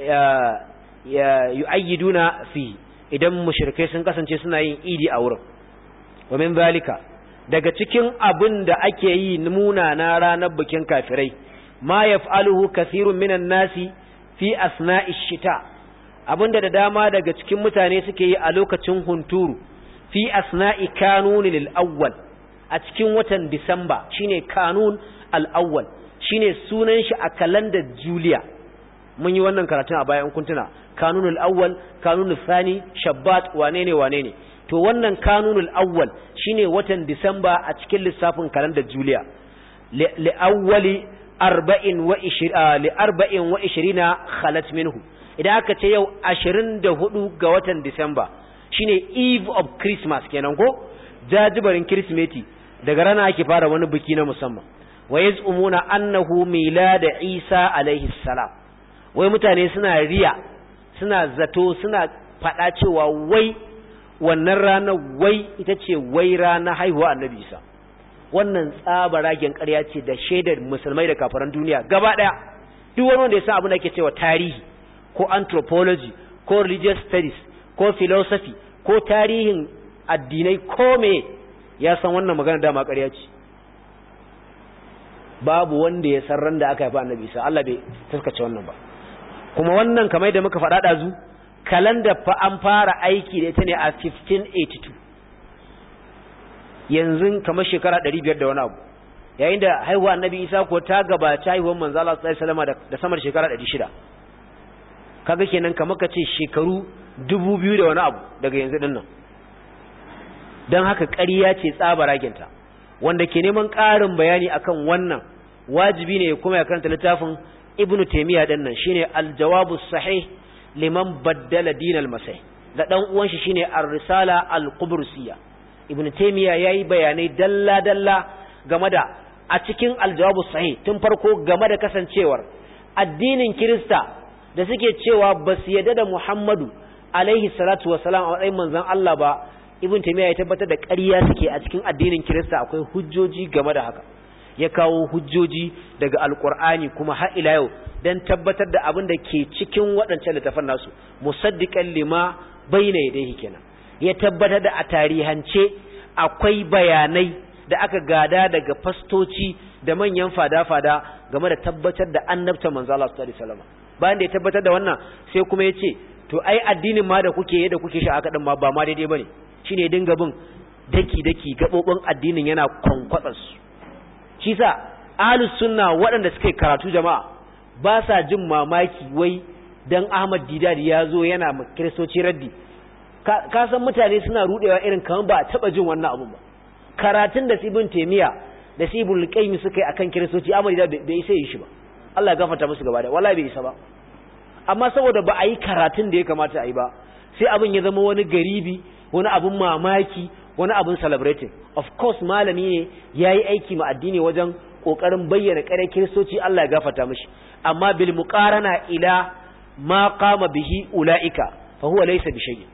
yu'ayyiduna fi idan mushrikai sun kasance suna yin idi a wurin wa min zalika daga cikin abin da ake yi muna na ranar bikin kafirai ma yaf'aluhu kathirun minan nasi fi asna'i shita abinda da dama daga cikin mutane suke yi a lokacin hunturu fi asna'i kanun lil awwal a cikin watan disamba shine kanun al awwal shine sunan shi a kalandar juliya mun yi wannan karatun a bayan kuntuna kanunul awwal kanunul thani shabbat wane ne wane ne to wannan kanunul awwal shine watan disamba a cikin lissafin kalandar juliya li awwali arba'in wa li arba'in wa ishirina khalat minhu idan aka ce yau ashirin da hudu ga watan disamba shine eve of christmas kenan ko jajibarin kirsimeti daga rana ake fara wani biki na musamman wa yaz'umuna annahu milad isa alaihi salam wai mutane suna riya suna zato suna fada cewa wai wannan rana wai ita ce wai rana haihuwa annabi isa wannan tsabaragen ƙarya ce da shaidar musulmai da kafaran duniya gaba ɗaya duk wani wanda ya san abin da ake cewa tarihi ko anthropology ko religious studies ko philosophy ko tarihin addinai ko me ya san wannan magana dama ƙarya ce babu wanda ya san ran da aka haifa annabi isa Allah bai taskace wannan ba kuma wannan kamar da muka faɗa ɗazu kalanda fa an fara aiki da ita ne a 1582 yanzu kamar shekara 500 da wani abu yayin da haihuwa annabi isa ko ta gabaci haihuwar manzo Allah sallallahu alaihi wasallam da samar shekara 600 kaga kenan kamar ka ce shekaru 2000 da wani abu daga yanzu din nan don haka ƙarya ce tsabaraginta wanda ke neman ƙarin bayani akan wannan wajibi ne kuma ya karanta littafin ibnu taymiya din nan shine al-jawabu sahih liman baddala dinal masih da dan uwan shi shine ar-risala al-qubrusiyya ibnu taymiya yayi bayanai dalla dalla game da a cikin al-jawabu sahih tun farko game da kasancewar addinin kirista da suke cewa ba su yadda da muhammadu alaihi salatu wasalam a matsayin manzon Allah ba ibn taymiya ya tabbatar da ƙarya suke a cikin addinin kirista akwai hujjoji game da haka ya kawo hujjoji daga alqur'ani kuma har ila yau dan tabbatar da abin da ke cikin waɗancan littafan nasu musaddiqan lima bayna yadayhi kenan ya tabbatar da a tarihance akwai bayanai da aka gada daga fastoci da manyan fada-fada game da tabbatar da annabta manzo Allah sallallahu alaihi wasallam bayan da ya tabbatar da wannan sai kuma ya ce to ai addinin ma da kuke yadda kuke shi aka din ma ba ma daidai bane shine dinga bin daki daki gabobin addinin yana kwankwatsar su shi sa ahlus sunna waɗanda suke karatu jama'a ba sa jin mamaki wai dan Ahmad Didari ya zo yana ma kiristoci raddi ka san mutane suna rudewa irin kamar ba a taba jin wannan abun ba karatun da Ibn Taymiya da Ibn Qayyim suka yi akan kiristoci Ahmad Didari bai isa yi shi ba Allah ya gafarta musu gaba da wallahi bai isa ba amma saboda ba a yi karatun da ya kamata a yi ba sai abin ya zama wani garibi wani abin mamaki wani abin celebrating of course malami ne ya yi aiki ma addini wajen ƙoƙarin bayyana ƙare kiristoci Allah ya gafarta mishi amma bil muqarana ila ma qama bihi ulaika fa huwa laysa bi shay'in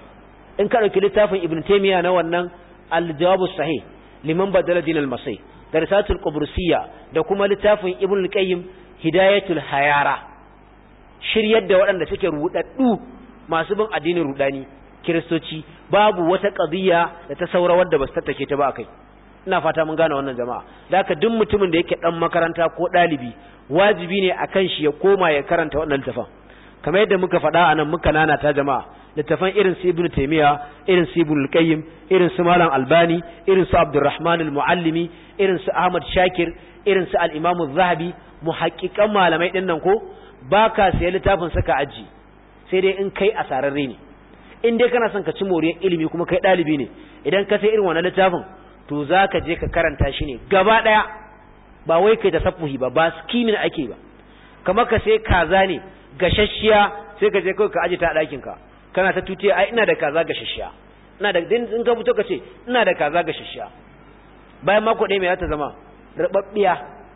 in ka dauki littafin ibn taymiya na wannan al-jawab sahih liman badala din al-masih da risatul qubrusiyya da kuma littafin ibn al-qayyim hidayatul hayara shiryar da waɗanda suke rudaddu masu bin addinin rudani kiristoci babu wata qadiyya da ta saura wadda ba su tattake ta ba akai ina fata mun gane wannan jama'a da haka duk mutumin da yake dan makaranta ko dalibi wajibi ne akan shi ya koma ya karanta wannan littafin kamar yadda muka faɗa anan muka nana ta jama'a littafan irin su ibnu taymiya irin su ibnu qayyim irin su malam albani irin su abdurrahman al-muallimi irin su ahmad shakir irin su al-imam az-zahabi muhaqqiqan malamai din nan ko baka sai littafin saka aji sai dai in kai asararre ne in dai kana son ka ci moriyar ilimi kuma kai dalibi ne idan ka sai irin wannan littafin to zaka je ka karanta shi ne gaba daya ba wai kai da safuhi ba ba skimin ake ba kamar ka sai kaza ne gashashiya sai ka je kawai ka aje ta a ɗakin ka kana ta tutiya ai ina da kaza gashashiya ina da din in ka fito ka ce ina da kaza gashashiya bayan mako ɗaya mai za ta zama rababbiya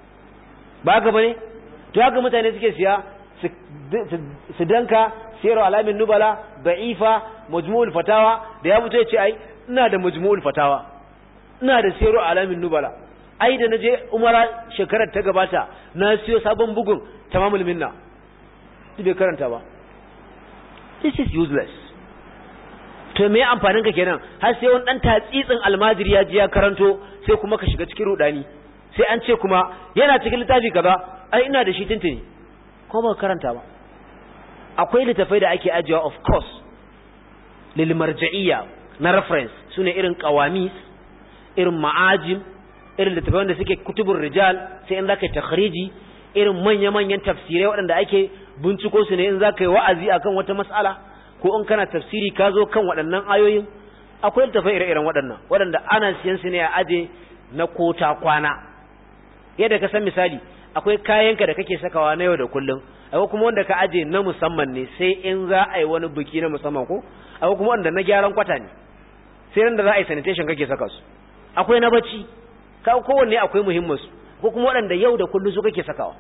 ba ga bane to haka mutane suke siya su danka siyar alamin nubala da'ifa majmu'ul fatawa da ya fito ya ce ai ina da majmu'ul fatawa ina da siyar alamin nubala ai da naje umara shekarar ta gabata na siyo sabon bugun tamamul minna duk bai karanta ba this is useless to me amfanin ka kenan har sai wani dan tatsitsin almajiri ya ji ya karanto sai kuma ka shiga cikin rudani sai an ce kuma yana cikin littafi kaza ai ina da shi tuntuni ko ba karanta ba akwai littafai da ake ajiyewa of course lil marja'iyya na reference sune irin qawamis irin ma'ajim irin littafai da suke kutubur rijal sai in zaka yi takhriji irin manya-manyan tafsirai waɗanda ake binciko su ne in zaka yi wa'azi akan wata mas'ala ko in kana tafsiri ka zo kan waɗannan ayoyin akwai littafai ire-iren waɗannan waɗanda ana siyan su ne a aje na kota kwana yadda ka san misali akwai kayanka da kake sakawa na yau da kullum akwai kuma wanda ka aje na musamman ne sai in za a yi wani biki na musamman ko akwai kuma wanda na gyaran kwata ne sai nan da za a yi sanitation kake saka su akwai na bacci ka kowanne akwai muhimmin su ko kuma waɗanda yau da kullum su kake sakawa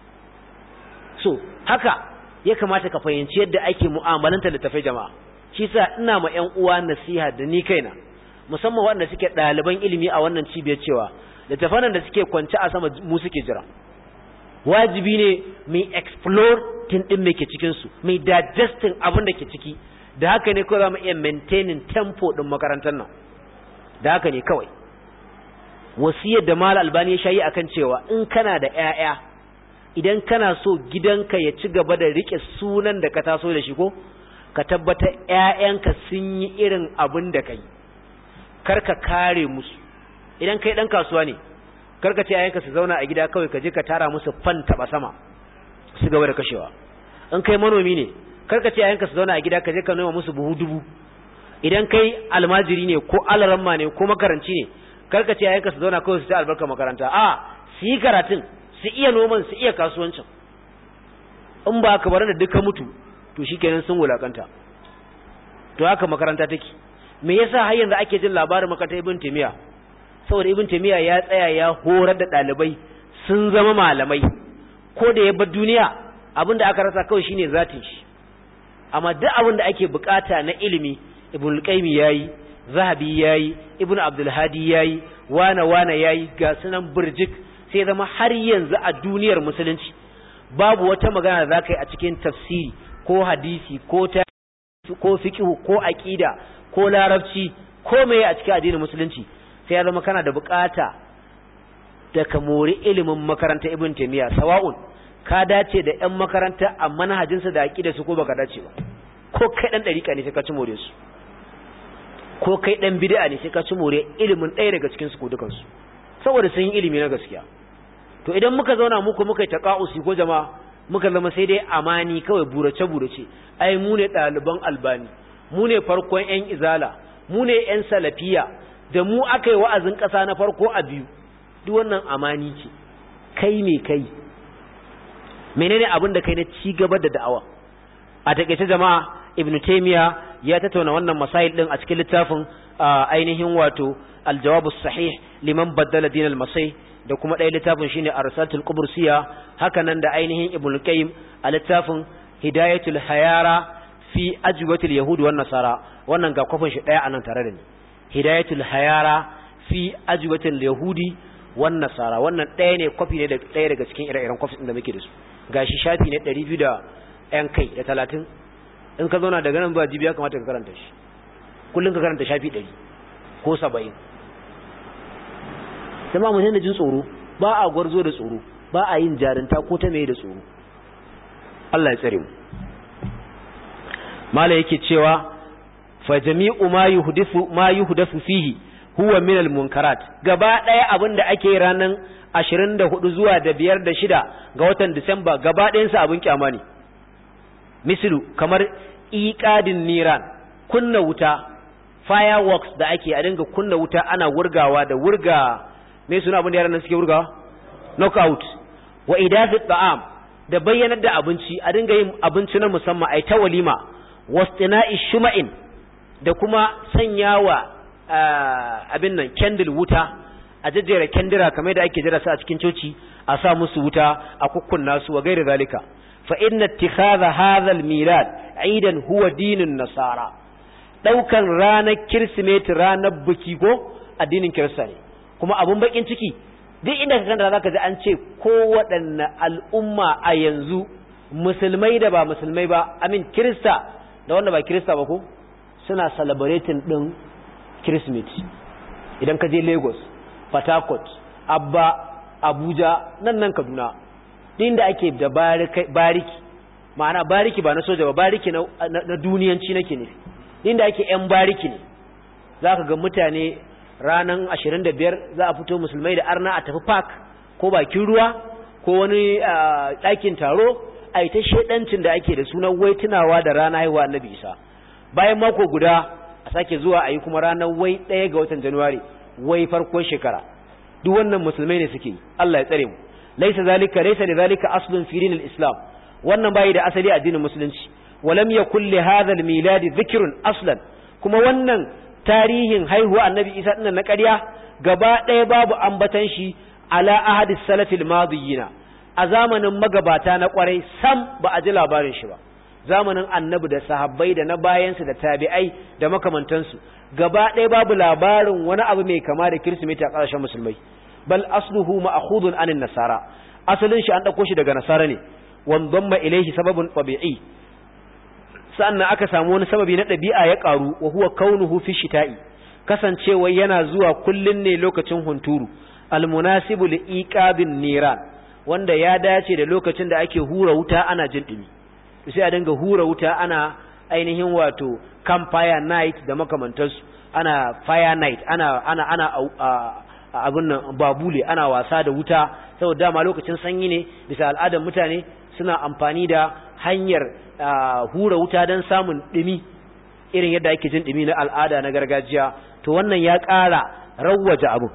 so haka ya kamata ka fahimci yadda ake mu'amalanta littafai jama'a shi sa ina ma ƴan uwa nasiha da ni kaina musamman waɗanda suke ɗaliban ilimi a wannan cibiyar cewa littafan da suke kwance a sama mu suke jira wajibi ne mai explore tin din me ke cikin su mai digesting abin da ke ciki da haka ne kawai za mu iya maintaining tempo din makarantar nan da haka ne kawai wasiyar da mal albani ya shayi akan cewa in kana da ƴaƴa idan kana so gidanka ya ci gaba da rike sunan da ka taso da shi ko ka tabbata ƴaƴanka sun yi irin abin da kai kar ka kare musu idan kai dan kasuwa ne kar ka ce ƴaƴanka su zauna a gida kawai ka je ka tara musu fan taba sama su gaba da kashewa in kai manomi ne kar ka ce ƴaƴanka su zauna a gida ka je ka noma musu buhu dubu idan kai almajiri ne ko alaramma ne ko makaranci ne karka ce yayanka su zauna kawai su ta albarka makaranta a su yi karatun su iya noman su iya kasuwancin in ba ka bar da duka mutu to shikenan sun wulakanta to haka makaranta take me yasa har yanzu ake jin labarin makarantar ibn taymiya saboda ibn taymiya ya tsaya ya horar da dalibai sun zama malamai ko da ya bar duniya abinda aka rasa kawai shine zatin shi amma duk abin da ake bukata na ilimi ibn al-qayyim yayi zahabi yayi ibn abdul hadi yayi wana wana yayi ga sunan burjik sai zama har yanzu a duniyar musulunci babu wata magana da zaka yi a cikin tafsiri ko hadisi ko ta ko fiqh ko aqida ko larabci ko meye a cikin addinin musulunci sai ya zama kana da bukata da ka mori ilimin makaranta ibn taymiya sawa'un ka dace da ƴan makaranta a manhajinsa da aqida su ko baka dace ba ko kai dan dariƙa ne sai ka ci more su ko kai dan bid'a ne sai ka ci more ilimin ɗaya daga cikin su ko dukan su saboda sun yi ilimi na gaskiya to idan muka zauna muku muka yi taqa'usi ko jama'a muka zama sai dai amani kawai burace burace ai mu ne ɗaliban albani mu ne farkon ƴan izala mu ne ƴan salafiya da mu aka yi wa'azin ƙasa na farko a biyu duk wannan amani ce kai me kai menene abin da kai na ci gaba da da'awa a takeice jama'a ibn taymiya ya tattauna wannan masail din a cikin littafin ainihin wato aljawabus sahih liman baddala dinal masai da kuma ɗaya littafin shine arsatul qubrsiya haka nan da ainihin ibn qayyim a littafin hidayatul hayara fi ajwatil yahud wan nasara wannan ga kofin shi ɗaya anan tare da ni hidayatul hayara fi ajwatil yahudi wan nasara wannan ɗaya ne kwafi ne da ɗaya daga cikin ire-iren kwafin da muke da su gashi shafi ne 200 da yan kai da 30 in ka zauna daga nan ba jibi ya kamata ka karanta shi kullum ka karanta shafi 100 ko 70 sama mu ne jin tsoro ba a gwarzo da tsoro ba a yin jarinta ko ta mai da tsoro Allah ya tsare mu mala yake cewa fa jami'u ma yuhdithu ma yuhdathu fihi huwa min al-munkarat gaba daya abinda ake ranan 24 zuwa da biyar da shida ga watan Disamba gaba ɗayan sa abin kyama ne mislu kamar iqadin niran kunna wuta fireworks da ake a dinga kunna wuta ana wurgawa da wurga me suna abin da yaran nan suke wurgawa knockout wa idafi ta'am da bayyanar da abinci a dinga yin abinci na musamman ai ta walima wastina'i shuma'in da kuma sanyawa abin nan candle wuta a jejjera kendira kamar da ake jira su a cikin coci a sa musu wuta a kukkunna su wa gairi zalika fa inna ittikhadha hadha al-milad aidan huwa dinun nasara daukan ranar kirsimeti ranar biki ko addinin kirista ne kuma abun bakin ciki duk inda ka kanta zaka ji an ce ko waɗanne al'umma a yanzu musulmai da ba musulmai ba amin kirista da wanda ba kirista ba ko suna celebrating din kirsimeti idan ka je lagos port harcourt abba abuja nan nan kaduna din da ake da bariki ma'ana bariki ba na soja ba bariki na, na, duniyanci nake ne din da ake yan bariki ne za ka ga mutane ranar ashirin da biyar za a fito musulmai da arna a tafi park ko bakin ruwa ko wani ɗakin taro a ita shaidancin da ake da sunan wai tunawa da rana haihuwa annabi isa bayan mako guda a sake zuwa a yi kuma ranar wai ɗaya ga watan januwari wai farkon shekara duk wannan musulmai ne suke Allah ya tsare mu laisa zalika laisa li zalika aslun fi dinil islam wannan bai da asali a addinin musulunci walam yakul li hadha al milad dhikrun aslan kuma wannan tarihin haihuwa annabi isa dinnan na ƙarya gaba ɗaya babu ambatan shi ala ahadis salafil madiyina a zamanin magabata na kwarai sam ba a ji labarin shi ba zamanin annabi da sahabbai da na bayansu da tabi'ai da makamantansu gaba ɗaya babu labarin wani abu mai kama da kirsimeti a ƙasashen musulmai bal asluhu ma'khudun anin nasara asalin shi an ɗauko shi daga nasara ne wandamma ilaihi sababun tabi'i sannan aka samu wani sababi na ɗabi'a ya ƙaru wa huwa kaunuhu fi shita'i kasancewa yana zuwa kullun ne lokacin hunturu almunasibu li iqabin niran wanda ya dace da lokacin da ake hura wuta ana jin dumi sai a dinga hura wuta ana ainihin wato campfire night da makamantansu ana fire night ana ana ana abin nan babule ana wasa da wuta saboda dama lokacin sanyi ne bisa al'adar mutane suna amfani da hanyar hura wuta don samun dumi irin yadda ake jin dumi na al'ada na gargajiya to wannan ya ƙara rawwaje abu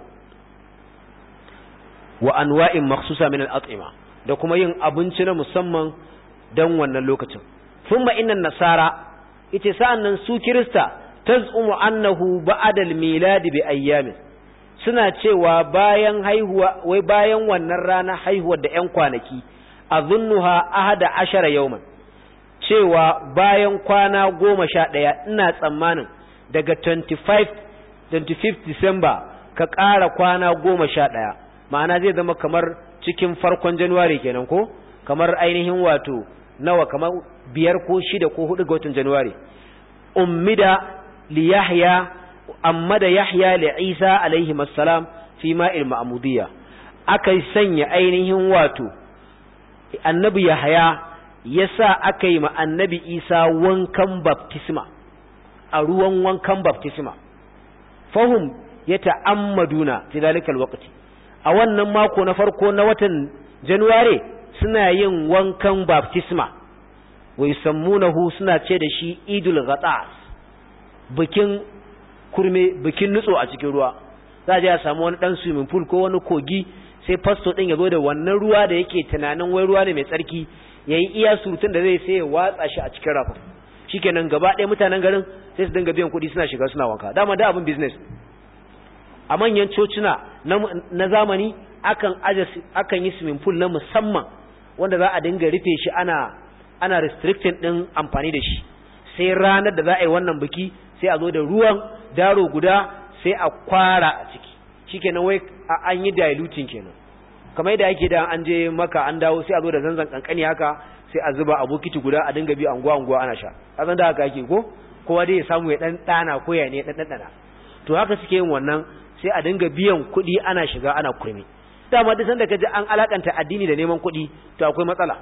wa anwa'in makhsusa min al-at'ima da kuma yin abinci na musamman dan wannan lokacin thumma innan nasara ite sa'annan su kirista tazumu annahu ba'da al-milad bi ayyamin suna cewa bayan haihuwa wai bayan wannan rana haihuwar da ƴan kwanaki azunnuha ahada ashara yawman cewa bayan kwana goma sha ɗaya ina tsammanin daga 25 25 December ka ƙara kwana goma sha ɗaya ma'ana zai zama kamar cikin farkon Januwari kenan ko kamar ainihin wato nawa kamar biyar ko shida ko hudu ga watan Januwari ummida li Yahya amma da Yahya li Isa alaihi assalam fi ma'il ma'mudiyya aka sanya ainihin wato annabi Yahya yasa aka yi ma annabi Isa wankan baptisma a ruwan wankan baptisma fahum ya ta'ammaduna fi zalikal waqti a wannan mako na farko na watan Januware suna yin wankan baptisma wa yusammunahu suna ce da shi Idul Ghatas bikin kurme bikin nutso a cikin ruwa za a samu wani dan swimming pool ko wani kogi sai pastor din ya zo da wannan ruwa da yake tunanin wai ruwa ne mai tsarki yayi iya surutun da zai sai ya watsa shi a cikin rafin shikenan gaba ɗaya mutanen garin sai su dinga biyan kuɗi suna shiga suna wanka dama da abin business a manyan cocina na zamani akan aje akan yi swimming pool na musamman wanda za a dinga rufe shi ana ana restricting din amfani da shi sai ranar da za a yi wannan biki sai a zo da ruwan daro guda sai a kwara a ciki shikenan wai an yi diluting kenan kamar yadda ake da an je maka an dawo sai a zo da zanzan kankani haka sai a zuba a bokiti guda a dinga bi anguwa anguwa ana sha kasan da haka ake ko kowa dai ya samu ya dan dana ko ya ne dan dan to haka suke yin wannan sai a dinga biyan kuɗi ana shiga ana kurmi dama duk sanda kaji an alakanta addini da neman kuɗi to akwai matsala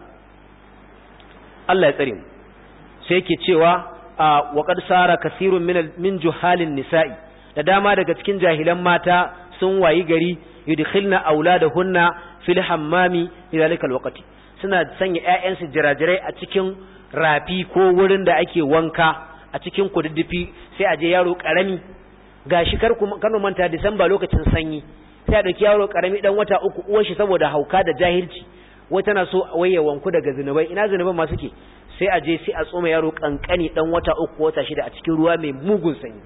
Allah ya tsare mu sai yake cewa wa qad sara kasirun min min juhalin nisa'i da dama daga cikin jahilan mata sun wayi gari yudkhilna auladahunna fil hammami lidhalika alwaqti suna sanya ƴaƴansu jirajirai a cikin rafi ko wurin da ake wanka a cikin kududdufi sai a je yaro karami gashi kar ku kano manta Disamba lokacin sanyi sai a dauki yaro karami dan wata uku uwar shi saboda hauka da jahilci wai tana so waye wanku daga zinubai ina zinuban ma suke sai a je sai a tsoma yaro kankani dan wata uku wata shida a cikin ruwa mai mugun sanyi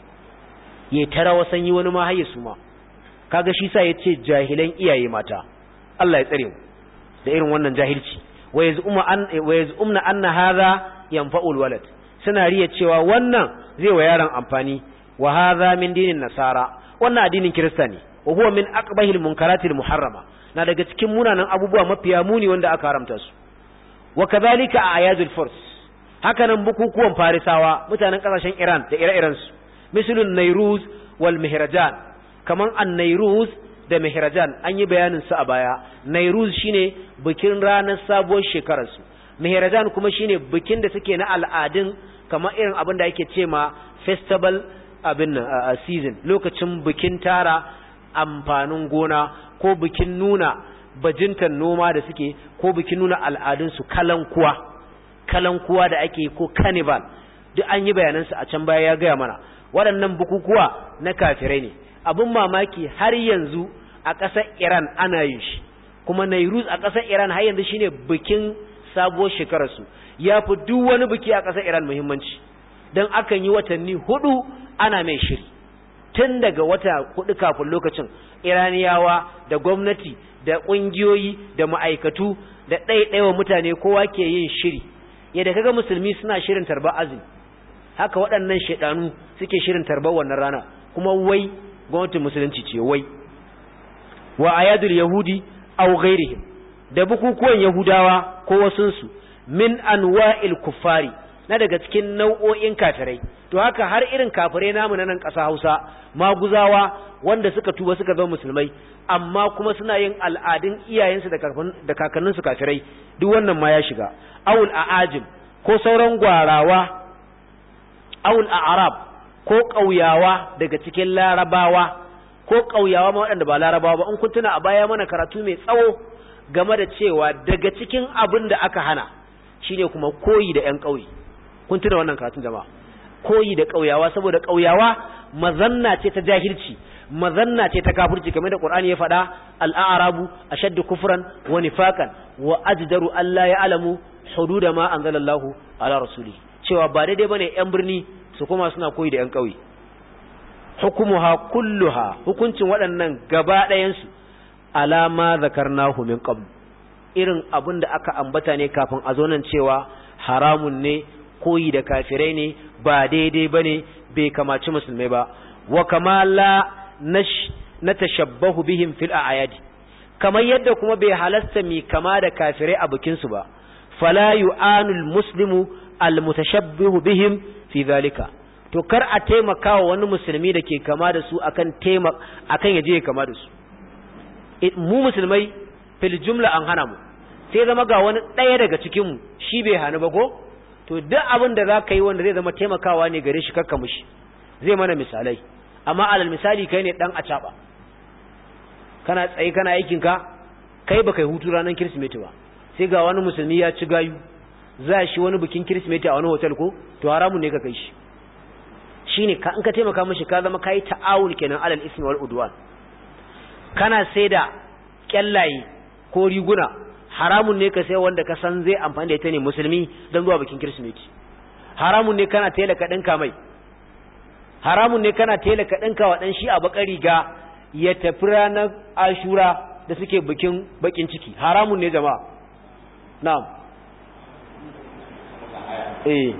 yayi tarawa sanyi wani ma haye su ma kaga shi sa yace jahilan iyaye mata Allah ya tsare mu da irin wannan jahilci wa yaz'uma an wa yaz'umna anna hadha yanfa'ul walad suna riya cewa wannan zai wa yaron amfani wa hadha min dinin nasara wannan addinin kirista ne wa huwa min aqbahil munkaratil muharrama na daga cikin munanan abubuwa mafiya muni wanda aka haramta su wa kadhalika a ayadul furs hakanan bukukuwan farisawa mutanen kasashen Iran da ire-iren su mislun nairuz wal mihrajan kaman an-nairuz da mihrajan an yi bayanin su a baya nairuz shine bikin ranar sabuwar shekarar su mihrajan kuma shine bikin da suke na al'adun kamar irin abin da ake ce ma festival abin uh, season lokacin bikin tara amfanin gona ko bikin nuna bajintan noma da suke ko bikin nuna al'adunsu kalankuwa kalankuwa da ake ko carnival duk an yi bayanansu a can baya ya gaya mana waɗannan bukukuwa na kafirai ne abin mamaki har yanzu a ƙasar iran ana yin shi kuma nairuz a ƙasar iran har yanzu shine bikin sabuwar shekararsu ya fi duk wani biki a ƙasar iran muhimmanci don akan yi watanni hudu ana mai shiri tun daga wata hudu kafin lokacin iraniyawa da gwamnati da ƙungiyoyi da ma'aikatu da ɗaiɗaiwa mutane kowa ke yin shiri yadda kaga musulmi suna shirin tarbar azumi haka waɗannan shaidanu suke shirin tarbar wannan rana kuma wai gwamnatin musulunci ce wai wa ayadul yahudi aw ghairihim da bukukuwan yahudawa ko wasunsu min anwa'il kuffari na daga cikin nau'o'in kafirai to haka har irin kafirai namu na nan ƙasa Hausa maguzawa wanda suka tuba suka zama musulmai amma kuma suna yin al'adun iyayensu da kakanninsu kafirai duk wannan ma ya shiga awul a'ajim ko sauran gwarawa awul a'rab ko ƙauyawa daga cikin larabawa ko ƙauyawa ma waɗanda ba larabawa ba in kun tuna a baya mana karatu mai tsawo game da cewa daga cikin abin da aka hana shine kuma koyi da ƴan ƙauye kun tuna wannan karatun jama'a koyi da ƙauyawa saboda ƙauyawa mazanna ce ta jahilci mazanna ce ta kafirci kamar da Qur'ani ya faɗa al-a'rabu ashaddu kufran wa nifaqan wa ajdaru alla ya'lamu hududa ma anzalallahu ala rasuli cewa ba daidai bane yan birni su kuma suna koyi da yan ƙauye hukumuha kulluha hukuncin waɗannan gaba ɗayan su alama zakarnahu min qabl irin abin da aka ambata ne kafin a zo nan cewa haramun ne koyi da kafirai ne ba daidai bane bai kamaci musulmai ba wa kama la na tashabbahu bihim fil a'yadi kamar yadda kuma bai halasta mi kama da kafirai a bikin su ba fala yu'anul muslimu al mutashabbihu bihim fi zalika to kar a taimaka wa wani musulmi da ke kama da su akan taima akan yaje ya kama da su mu musulmai fil jumla an hana mu sai zama ga wani ɗaya daga cikin mu shi bai hana ba ko to duk abin da za ka yi wanda zai zama taimakawa ne gare shi kakka mushi zai mana misalai amma alal misali kai ne dan acaba kana tsaye kana aikin ka kai baka yi hutu ranar kirsimeti ba sai ga wani musulmi ya ci gayu za shi wani bikin kirsimeti a wani hotel ko to haramun ne ka kai shi shine ka in ka taimaka mishi ka zama kai ta'awul kenan alal ismi wal udwan kana sai da kyallaye ko riguna haramun ne ka sai wanda ka san zai amfani da ita ne musulmi don zuwa bikin kirsimeti haramun ne kana tela ka ɗinka mai haramun ne kana tela ka ɗinka wa ɗan shi a bakar riga ya tafi ranar ashura da suke bikin bakin ciki haramun ne jama'a na'am eh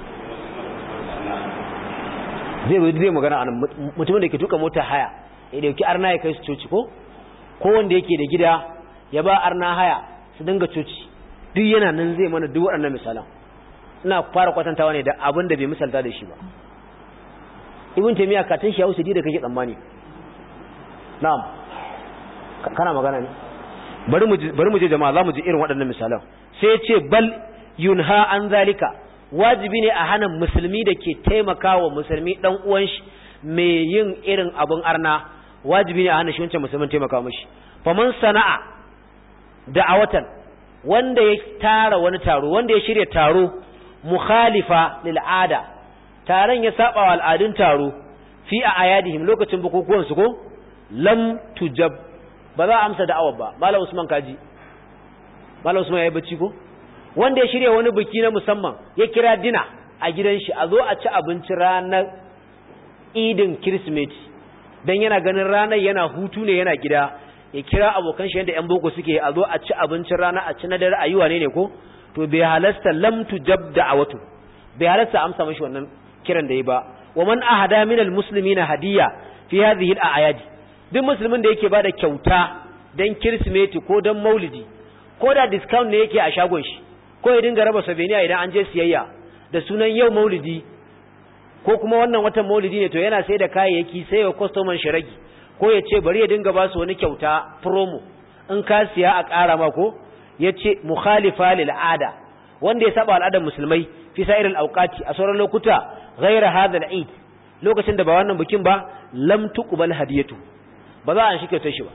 zai zai magana a mutumin da ke tuka mota haya ya dauki arna ya kai su coci ko ko wanda yake da gida ya ba arna haya su dinga coci duk yana nan zai mana duk waɗannan misalan ina fara kwatantawa ne da abin da bai misalta da shi ba ibn taymiya katin shi hausa da kake tsammani na'am kana magana ne bari mu bari mu je jama'a za mu ji irin waɗannan misalan sai ya ce bal yunha an zalika wajibi ne a hana musulmi da ke taimakawa musulmi dan uwan shi mai yin irin abin arna wajibi ne a hana shi wancan musulmin taimaka mashi faman sana'a da'awatan wanda ya tara wani taro wanda ya shirya taro mukhalifa lil'ada taron ya saba wa al'adun taro fi a ayadihim lokacin bukukuwan su ko lam tujab ba za a amsa da'awar ba malam usman kaji malam usman yayi bacci ko wanda ya shirya wani biki na musamman ya kira dina a gidan shi a zo a ci abinci ranar idin kirsimeti dan yana ganin ranar yana hutu ne yana gida ya kira abokan shi yadda 'yan boko suke a zo a ci abincin rana a ci na dare a yi wane ne ko to bai halasta lam tujab da'awatu bai halasta amsa mashi wannan kiran da yi ba wa man ahada min almuslimina hadiya fi hadhihi al-ayadi duk musulmin da yake bada kyauta dan kirsimeti ko dan maulidi ko da discount ne yake a shagon shi ko ya dinga raba souvenir idan an je siyayya da sunan yau maulidi ko kuma wannan watan maulidi ne to yana sai da kayayyaki sai wa customer shi ragi ko ya ce bari ya dinga ba su wani kyauta promo in ka siya a ƙara ma ko ya ce mukhalifa lil ada wanda ya saba al'adar musulmai fi sa'iril awqati a sauran lokuta ghaira hadha al-eid lokacin da ba wannan bikin ba lam tuqbal hadiyatu ba za a shi kyautar shi ba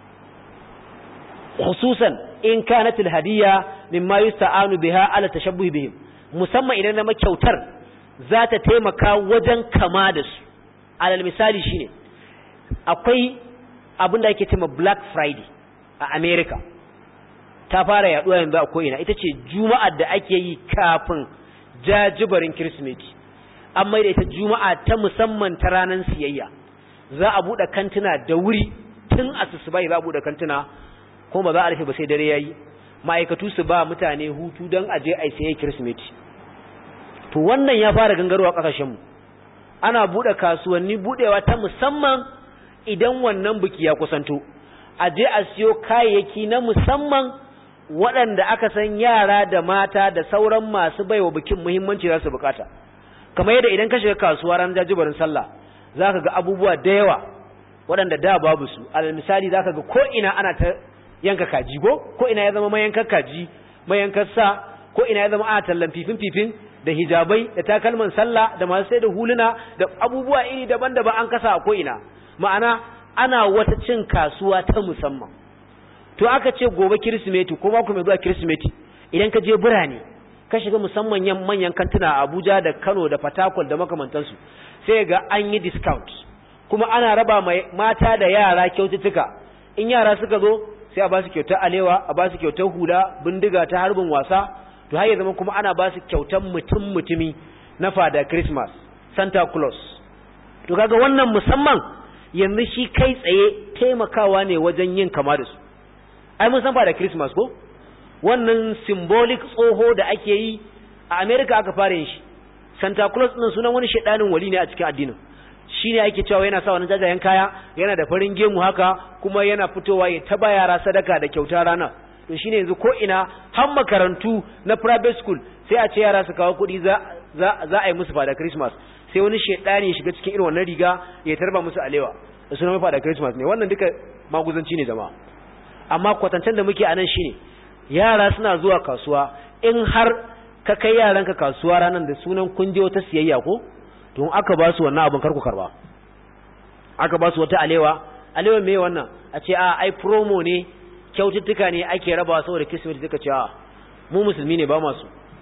khususan in kanat al-hadiyya mimma yusta'anu biha ala tashabbuh bihim musamman idan na kyautar za ta taimaka wajen kama da su alal misali shine akwai abin da ake cewa black friday a america ta fara yaduwa yanzu a ko'ina ita ce juma'ar da ake yi kafin jajibarin kirsimeti an mai da ita juma'a ta musamman ta ranar siyayya za a buɗe kantuna da wuri tun asusubai za a buɗe kantuna kuma ba za a rufe ba sai dare yayi ma'aikatu su ba mutane hutu don aje a siyayi kirsimeti to wannan ya fara gangarwa ƙasashenmu ana buɗe kasuwanni buɗewa ta musamman idan wannan biki ya kusanto a je a siyo kayayyaki na musamman waɗanda aka san yara da mata da sauran masu baiwa bikin muhimmanci za su bukata kamar yadda idan ka shiga kasuwa ran jajibarin sallah za ka ga abubuwa da yawa waɗanda da babu su alal misali za ka ga ko ina ana ta yanka kaji go ko ina ya zama mayankar kaji mayankar sa ko ina ya zama ana tallan fifin fifin da hijabai da takalman sallah da masu sai da huluna da abubuwa iri daban-daban an kasa a ko ina ma'ana ana wata cin kasuwa ta musamman to aka ce gobe kirsimeti ko mako mai zuwa kirsimeti idan ka je birane ka shiga musamman yan manyan kantuna a Abuja da Kano da Fatakwal da makamantansu sai ga an yi discount kuma ana raba mai mata da yara kyaututtuka in yara suka zo sai a ba su kyautar alewa a ba su kyautar hula bindiga ta harbin wasa to har ya zama kuma ana ba su kyautar mutum mutumi na fada Christmas Santa Claus to kaga wannan musamman yanzu shi kai tsaye taimakawa ne wajen yin kama da su ai mun san fada Christmas ko wannan symbolic tsoho da ake yi a America aka fara yin shi Santa Claus din sunan wani shedanin wali ne a cikin addinin shine ake cewa yana sa wani jajayen kaya yana da farin gemu haka kuma yana fitowa ya taba yara sadaka da kyauta rana to shine yanzu ko ina har makarantu na private school sai a ce yara su kawo kuɗi za za a yi musu fada Christmas sai wani shedani ya shiga cikin irin wannan riga ya tarba musu alewa da sunan fada Christmas ne wannan duka maguzanci ne jama'a amma kwatancen da muke anan shine yara suna zuwa kasuwa in har ka kai yaranka kasuwa ranar da sunan kun je wata siyayya ko to aka ba su wannan abin karku karba aka ba su wata alewa alewa me wannan a ce a ai promo ne kyaututtuka ne ake rabawa saboda kismet suka ce a mu musulmi ne ba masu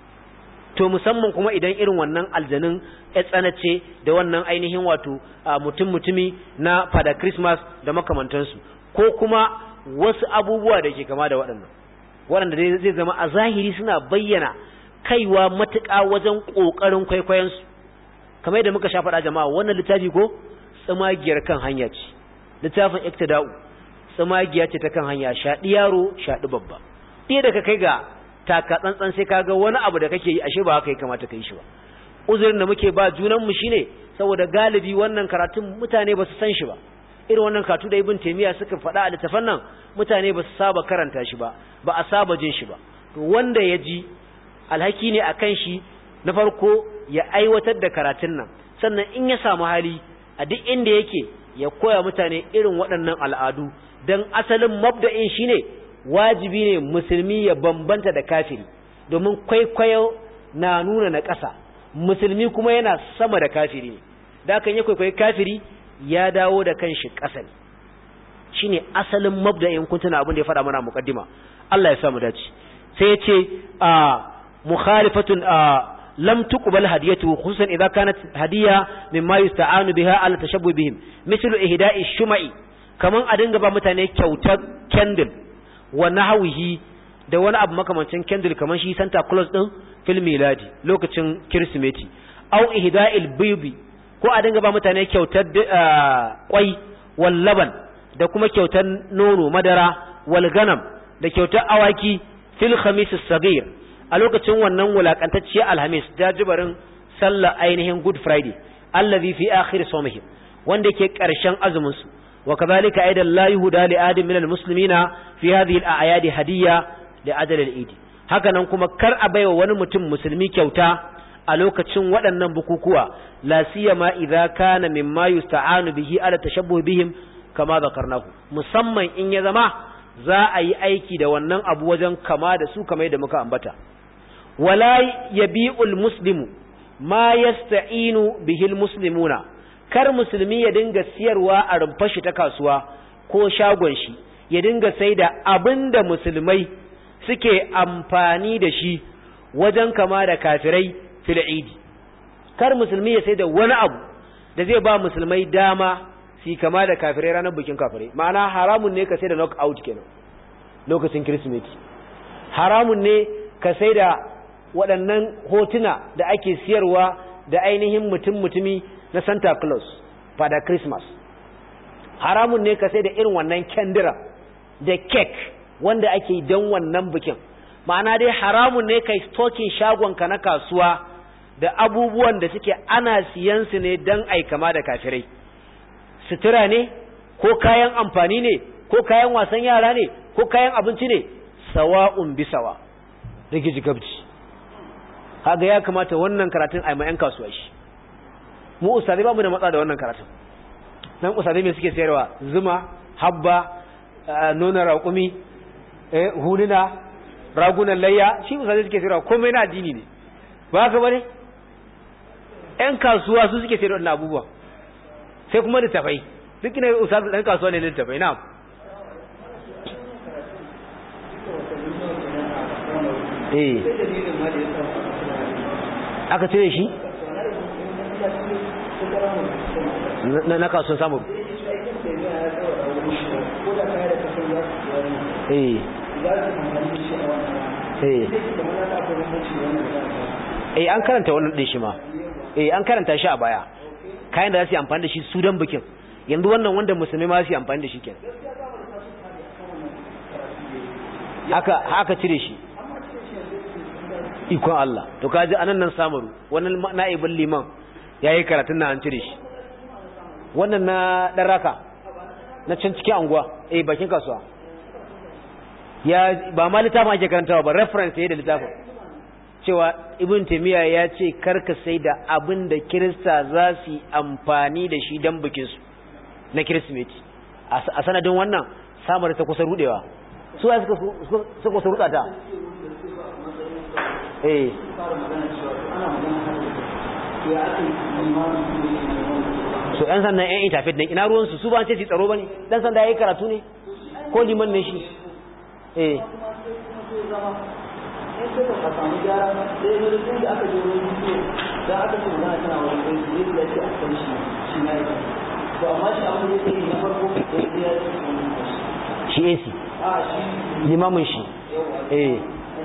to musamman kuma idan irin wannan aljanin ya tsanace da wannan ainihin wato mutum mutumi na fada christmas da makamantansu ko kuma wasu abubuwa da ke kama da waɗannan waɗanda zai zama a zahiri suna bayyana kaiwa matuƙa wajen ƙoƙarin kwaikwayonsu kamar yadda muka sha faɗa jama'a wannan littafi ko tsamagiyar kan hanya ce littafin iktida'u tsamagiya ce ta kan hanya shaɗi yaro shaɗi babba ɗaya da ka kai ga taka tsantsan sai ka ga wani abu da kake yi ashe ba haka ya kamata ka yi shi ba uzurin da muke ba junanmu shine saboda galibi wannan karatun mutane ba su san shi ba irin wannan katu da ibn taymiya suka faɗa a littafan nan mutane ba su saba karanta shi ba ba a saba jin shi ba to wanda ya ji alhaki ne akan shi na farko ya aiwatar da karatun nan sannan in ya samu hali a duk inda yake ya koya mutane irin waɗannan al'adu don asalin mabda'in shine wajibi ne musulmi ya bambanta da kafiri domin kwaikwayo na nuna na ƙasa musulmi kuma yana sama da kafiri ne da kan ya kwaikwayi kafiri ya dawo da kanshi ƙasa ne shine asalin mabda'in kun tuna abin da ya faɗa mana muqaddima Allah ya samu dace sai ya ce a mukhalifatun a lam tuqbal hadiyatu khususan idza kanat hadiya mimma yusta'anu biha ala tashabbu bihim mithlu ihda'i shuma'i kaman a dinga ba mutane kyautar candle wa nahwihi da wani abu makamancin candle kaman shi Santa Claus din fil miladi lokacin Kirsimeti au ihda'il bibi ko a dinga ba mutane kyautar kwai wal laban da kuma kyautar nono madara wal ganam da kyautar awaki fil khamis as-saghir a lokacin wannan wulakantacciyar alhamis jajibarin sallar ainihin good friday allazi fi akhir sawmihim wanda yake karshen azumin su wa kadhalika aidan la yuhda li ahadin min almuslimina fi hadhihi al-a'yad hadiyya li ajal al-eid haka nan kuma kar a baiwa wani mutum musulmi kyauta a lokacin waɗannan bukukuwa la siyama idza kana mimma yusta'anu bihi ala tashabbuh bihim kama zakarnahu musamman in ya zama za a yi aiki da wannan abu wajen kama da su kamar da muka ambata wala yabi'ul muslimu ma yasta'inu bihil muslimuna kar musulmi ya dinga siyarwa a rumfar shi ta kasuwa ko shagon shi ya dinga sai da abinda musulmai suke amfani da shi wajen kama da kafirai fil idi kar musulmi ya sai da wani abu da zai ba musulmai dama su kama da kafirai ranar bikin kafirai ma'ana haramun ne ka sai da knockout kenan lokacin kirsimeti haramun ne ka sai da waɗannan hotuna da ake siyarwa da ainihin mutum-mutumi na Santa Claus fada Christmas haramun ne ka sai da irin wannan kendira da cake wanda ake don wannan bikin ma'ana dai haramun ne kai stokin shagonka na kasuwa da abubuwan da suke ana siyansu ne don aikama da kafirai sutura ne ko kayan amfani ne ko kayan wasan yara ne ko kayan abinci ne sawa'un bisawa rigiji gabji kaga ya kamata wannan karatun a yan kasuwa shi mu ustadai ba mu da matsa da wannan karatun nan ustadai me suke sayarwa zuma habba nuna raƙumi huluna ragunan layya shi ustadai suke sayarwa komai na addini ne ba ka bane yan kasuwa su suke sayarwa wannan abubuwa sai kuma littafai duk ina ustadai dan kasuwa ne littafai na eh aka cire shi na na kasuwan samu eh eh eh an karanta wannan din shi ma eh an karanta shi a baya kayan da za su yi amfani da shi su don bikin yanzu wannan wanda musulmi ma su yi amfani da shi kenan haka haka cire shi ikon Allah to kaji anan nan samaru wannan na'ibin liman yayi karatun nan an cire shi wannan na dan raka na can cikin anguwa eh bakin kasuwa ya ba ma littafin ake karantawa ba reference yayin da littafin cewa ibn taymiya ya ce karka sai da abin da kirista za su yi amfani da shi dan bikin su na kirsimeti a sanadin wannan samar ta kusa rudewa su ya suka kusa ruda ta eh so yan sannan yan interfet din ina ruwansu su ba ce su tsaro ba ne dan sanda ya yi karatu ne ko liman ne shi eh shi AC limamin shi eh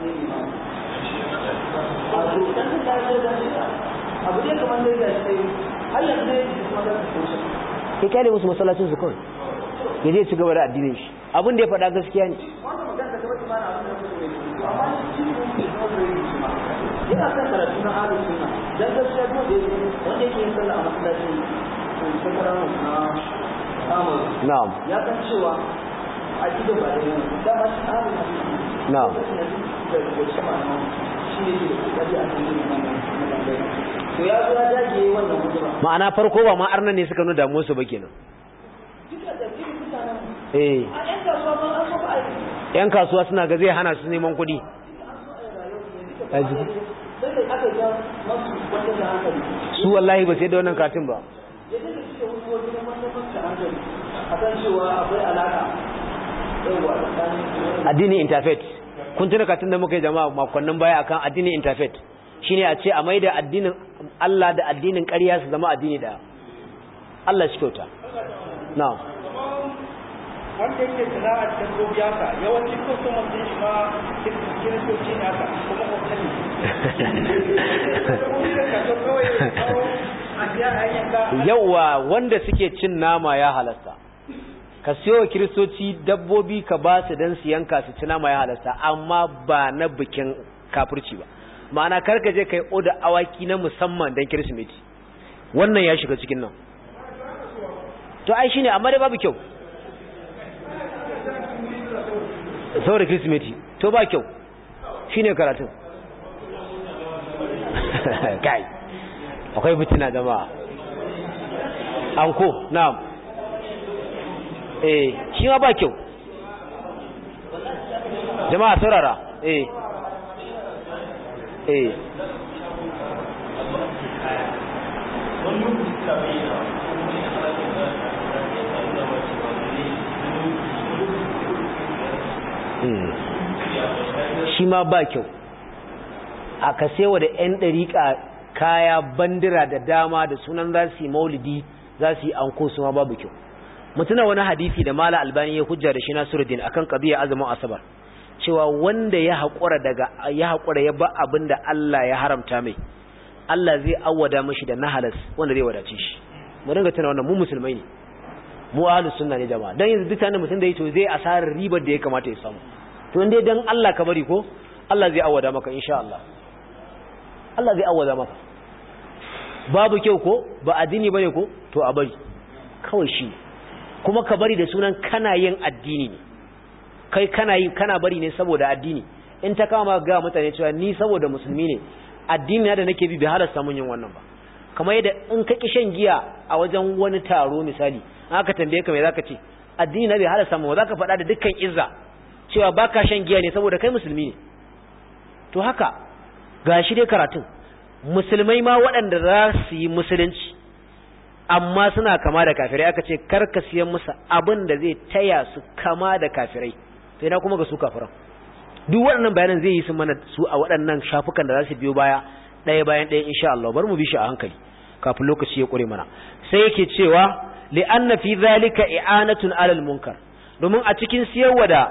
abu ne kamar da ya ce har yanzu ne ya kyale musu masallacin su kawai ya zai ci gaba da addinin shi abin da ya faɗa gaskiya ne yana kan karatu na halin suna don gaskiya kuma da wanda yake yin sallah a masallacin shekara na amur na'am ya san cewa a gidan ba da yana dama shi halin na'am da da shi ma'ana shi ne ke da kokari a cikin yin wannan to ya zo ya dage wannan hujja ma'ana farko ba ma arnan ne suka nuna damuwar su ba kenan duka da cikin mutanen eh a yan kasuwa ma an so ba a yi yan kasuwa suna ga zai hana su neman kuɗi sai da aka ga masu wanda da hankali su wallahi ba sai da wannan katin ba yadda da suke wasu wajen wanda masu hankali a kan cewa akwai alaka yawa tsakanin addinin interfaith kun tuna katin da muka yi jama'a makonnin baya akan addinin interfaith shine a ce a maida addinin Allah da addinin ƙarya su zama addini daya Allah shi kyauta na'am wanda yake sana'ar dabbobi haka yawanci customer din shi ma kiristoci ne haka kuma hotel ne yawa wanda suke cin nama ya halasta ka siyo wa kiristoci dabbobi ka ba su don su yanka su ci nama ya halasta amma ba na bikin kafirci ba ma'ana karka je kai oda awaki na musamman don kirsimeti wannan ya shiga cikin nan to ai shine amma dai babu kyau saboda kirsimeti to ba kyau shine karatun kai akwai fitina jama'a anko na'am eh shi ma ba kyau jama'a saurara eh eh shi ma ba kyau a kasewa da 'yan ɗariƙa kaya bandira da dama da sunan za su yi maulidi za su yi anko su ma babu kyau mutuna wani hadisi da mala albani ya hujja da shi nasiruddin akan qadiya azumin asabar cewa wanda ya haƙura daga ya haƙura ya ba abin da Allah ya haramta mai Allah zai awwada mashi da nahalas wanda zai wadace shi mu dinga tuna wannan mu musulmai ne mu ahlus sunna ne jama'a dan yanzu duk mutum da yi to zai asarar ribar da ya kamata ya samu to in dai dan Allah ka bari ko Allah zai awwada maka insha Allah Allah zai awwada maka babu kyau ko ba addini bane ko to a bari kawai shi kuma ka bari da sunan kana yin addini ne kai kana yi kana bari ne saboda addini in ta kama ga mutane cewa ni saboda musulmi ne addini na da nake bi bai halasta mun yin wannan ba kamar yadda in ka ki shan giya a wajen wani taro misali aka tambaye ka me zaka ce addini na bai halasta mun zaka faɗa da dukkan izza cewa baka shan giya ne saboda kai musulmi ne to haka gashi dai karatun musulmai ma waɗanda za su yi musulunci amma suna kama da kafirai aka ce karka siyan musu abin da zai taya su kama da kafirai sai na kuma ga su kafiran duk waɗannan bayanan zai yi su mana su a waɗannan shafukan da za su biyo baya ɗaya bayan ɗaya insha Allah bar mu bi shi a hankali kafin lokaci ya ƙure mana sai yake cewa li'anna fi zalika i'anatun 'alal munkar domin a cikin siyarwa da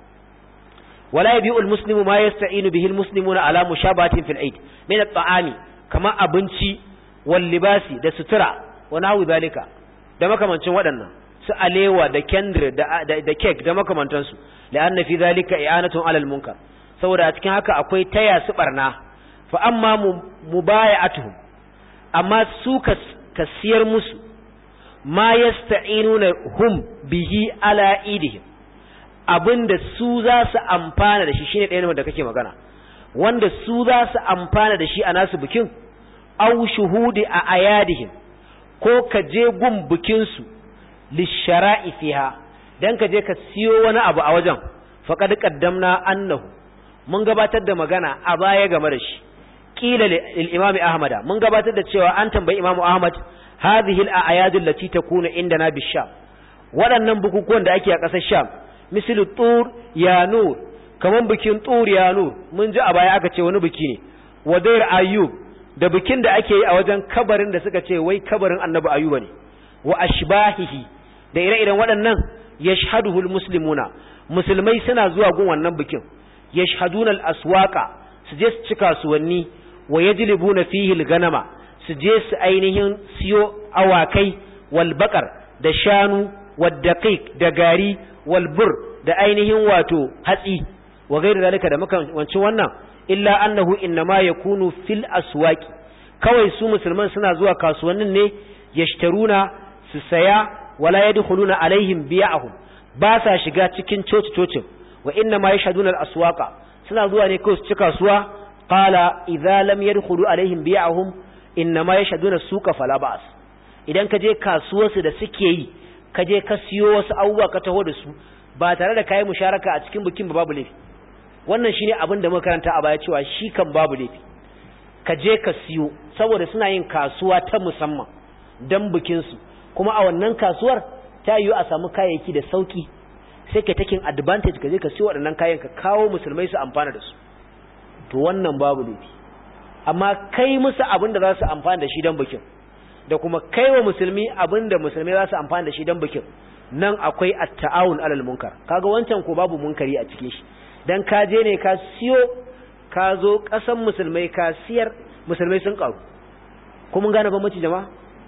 wala yabi'u al-muslimu ma yasta'inu bihi al-muslimuna ala mushabatin fil eid min at-ta'ami kama abinci wal libasi da sutura wa nahwu zalika da makamancin waɗannan su alewa da kendir da da cake da makamantansu li'anna fi zalika i'anatun 'alal munkar saboda a cikin haka akwai taya su barna fa amma mubaya'atuhum amma su ka siyar musu ma yasta'inuna hum bihi ala idihim abinda su za su amfana da shi shine ɗaya da kake magana wanda su za su amfana da shi a nasu bikin aw shuhudi a ayadihim ko ka je gun bikin su lishara'i fiha dan ka je ka siyo wani abu a wajen faqad qaddamna annahu mun gabatar da magana a baya game da shi qila lil imami ahmada mun gabatar da cewa an tambayi imamu ahmad hadhihi al a'yad allati takunu indana bisham waɗannan bukukuwan da ake a ƙasar sham misali tur ya nur kaman bikin tur ya nur mun ji a baya aka ce wani biki ne wadair ayyub da bikin da ake yi a wajen kabarin da suka ce wai kabarin annabi ayyuba ne wa ashbahihi da ire-iren waɗannan yashhaduhu al muslimuna musulmai suna zuwa gun wannan bikin yashhaduna al aswaqa su je su ci kasuwanni wa yajlibuna fihi al-ganama su je su ainihin siyo awakai wal baqar da shanu wad daqiq da gari wal bur da ainihin wato hatsi wa gairu zalika da makamancin wannan illa annahu innama yakunu fil aswaqi kawai su musulman suna zuwa kasuwannin ne yashtaruna su saya wala yadkhuluna alaihim biya'ahum ba sa shiga cikin coci cocin wa inna ma yashhaduna al-aswaqa suna zuwa ne kawai su ci kasuwa qala idza lam yadkhulu alaihim bi'ahum inna ma yashhaduna suqa fala ba'as idan ka je kasuwarsu da suke yi ka je ka siyo wasu abubuwa ka taho da su ba tare da kai musharaka a cikin bikin babu laifi wannan shine abin da muka karanta a baya cewa shi kan babu laifi ka je ka siyo saboda suna yin kasuwa ta musamman dan bikin su kuma a wannan kasuwar ta yiwu a samu kayayyaki da sauki sai ka taking advantage ka je ka siyo waɗannan kayan ka kawo musulmai su amfana da su to wannan babu laifi amma kai musu abin da za su amfana da shi don bikin da kuma kai wa musulmi abin da musulmai za su amfana da shi don bikin nan akwai at-ta'awun alal munkar kaga wancan ko babu munkari a cikin shi dan ka je ne ka siyo ka zo kasan musulmai ka siyar musulmai sun karu kuma gane bambanci jama'a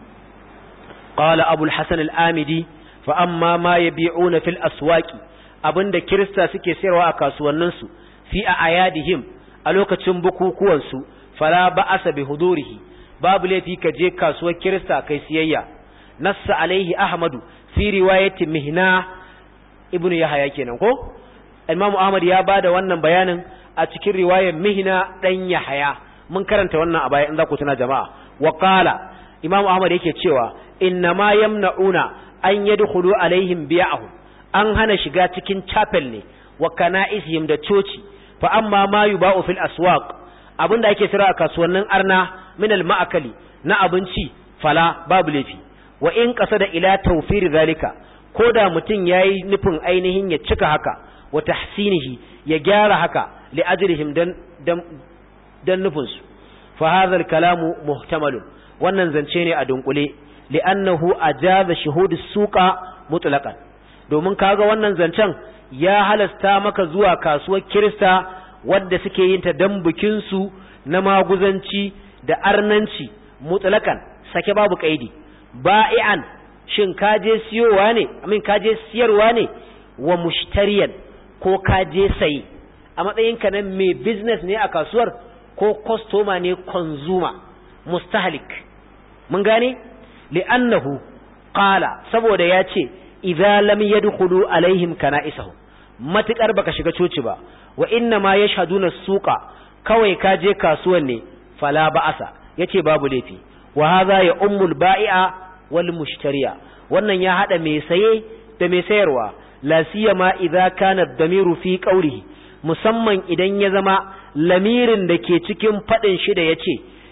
qala abul hasan al-amidi fa amma ma yabi'una fil aswaqi abinda kirista suke sayarwa a kasuwanninsu fi a ayadihim a lokacin bukukuwansu fala ba'asa bi hudurihi babu laifi ka je kasuwar kirista kai siyayya nassa alaihi ahmadu fi riwayati mihna ibnu yahya kenan ko imam ahmad ya bada wannan bayanin a cikin riwayar mihna dan yahya mun karanta wannan a baya in za ku tuna jama'a wa qala imam ahmad yake cewa inna ma yamna'una an yadkhulu alaihim bi'ahum an hana shiga cikin chapel ne wa kana'isihim da coci fa amma ma yuba'u fil aswaq abinda ake sira a kasuwannin arna min al ma'akali na abinci fala babu lafi wa in qasada ila tawfir zalika koda mutun yayi nufin ainihin ya cika haka wa tahsinihi ya gyara haka li ajrihim dan dan, dan nufin su fa hadha al kalamu muhtamalun wannan zance ne a dunkule li'annahu ajaza shuhudus suqa mutlaqan domin kaga wannan zancen ya halasta maka zuwa kasuwar Kirista wadda suke yin ta dan bikin su na maguzanci da arnanci mutlaqan sake babu kaidi ba'ian shin kaje siyowa ne amin kaje siyarwa ne wa mushtariyan ko kaje sayi a matsayinka na mai business ne a kasuwar ko customer ne consumer mustahlik mun gane li'annahu qala saboda ya ce idza lam yadkhulu alaihim kana'isahum matukar baka shiga coci ba wa inna ma yashhaduna suqa kawai ka je kasuwan ne fala ba'asa yace babu laifi wa hadha ya ummul ba'i'a wal mushtariya wannan ya hada mai saye da mai sayarwa la siyama idza kana ad-damiru fi qawlihi musamman idan ya zama lamirin da ke cikin fadin shi da yace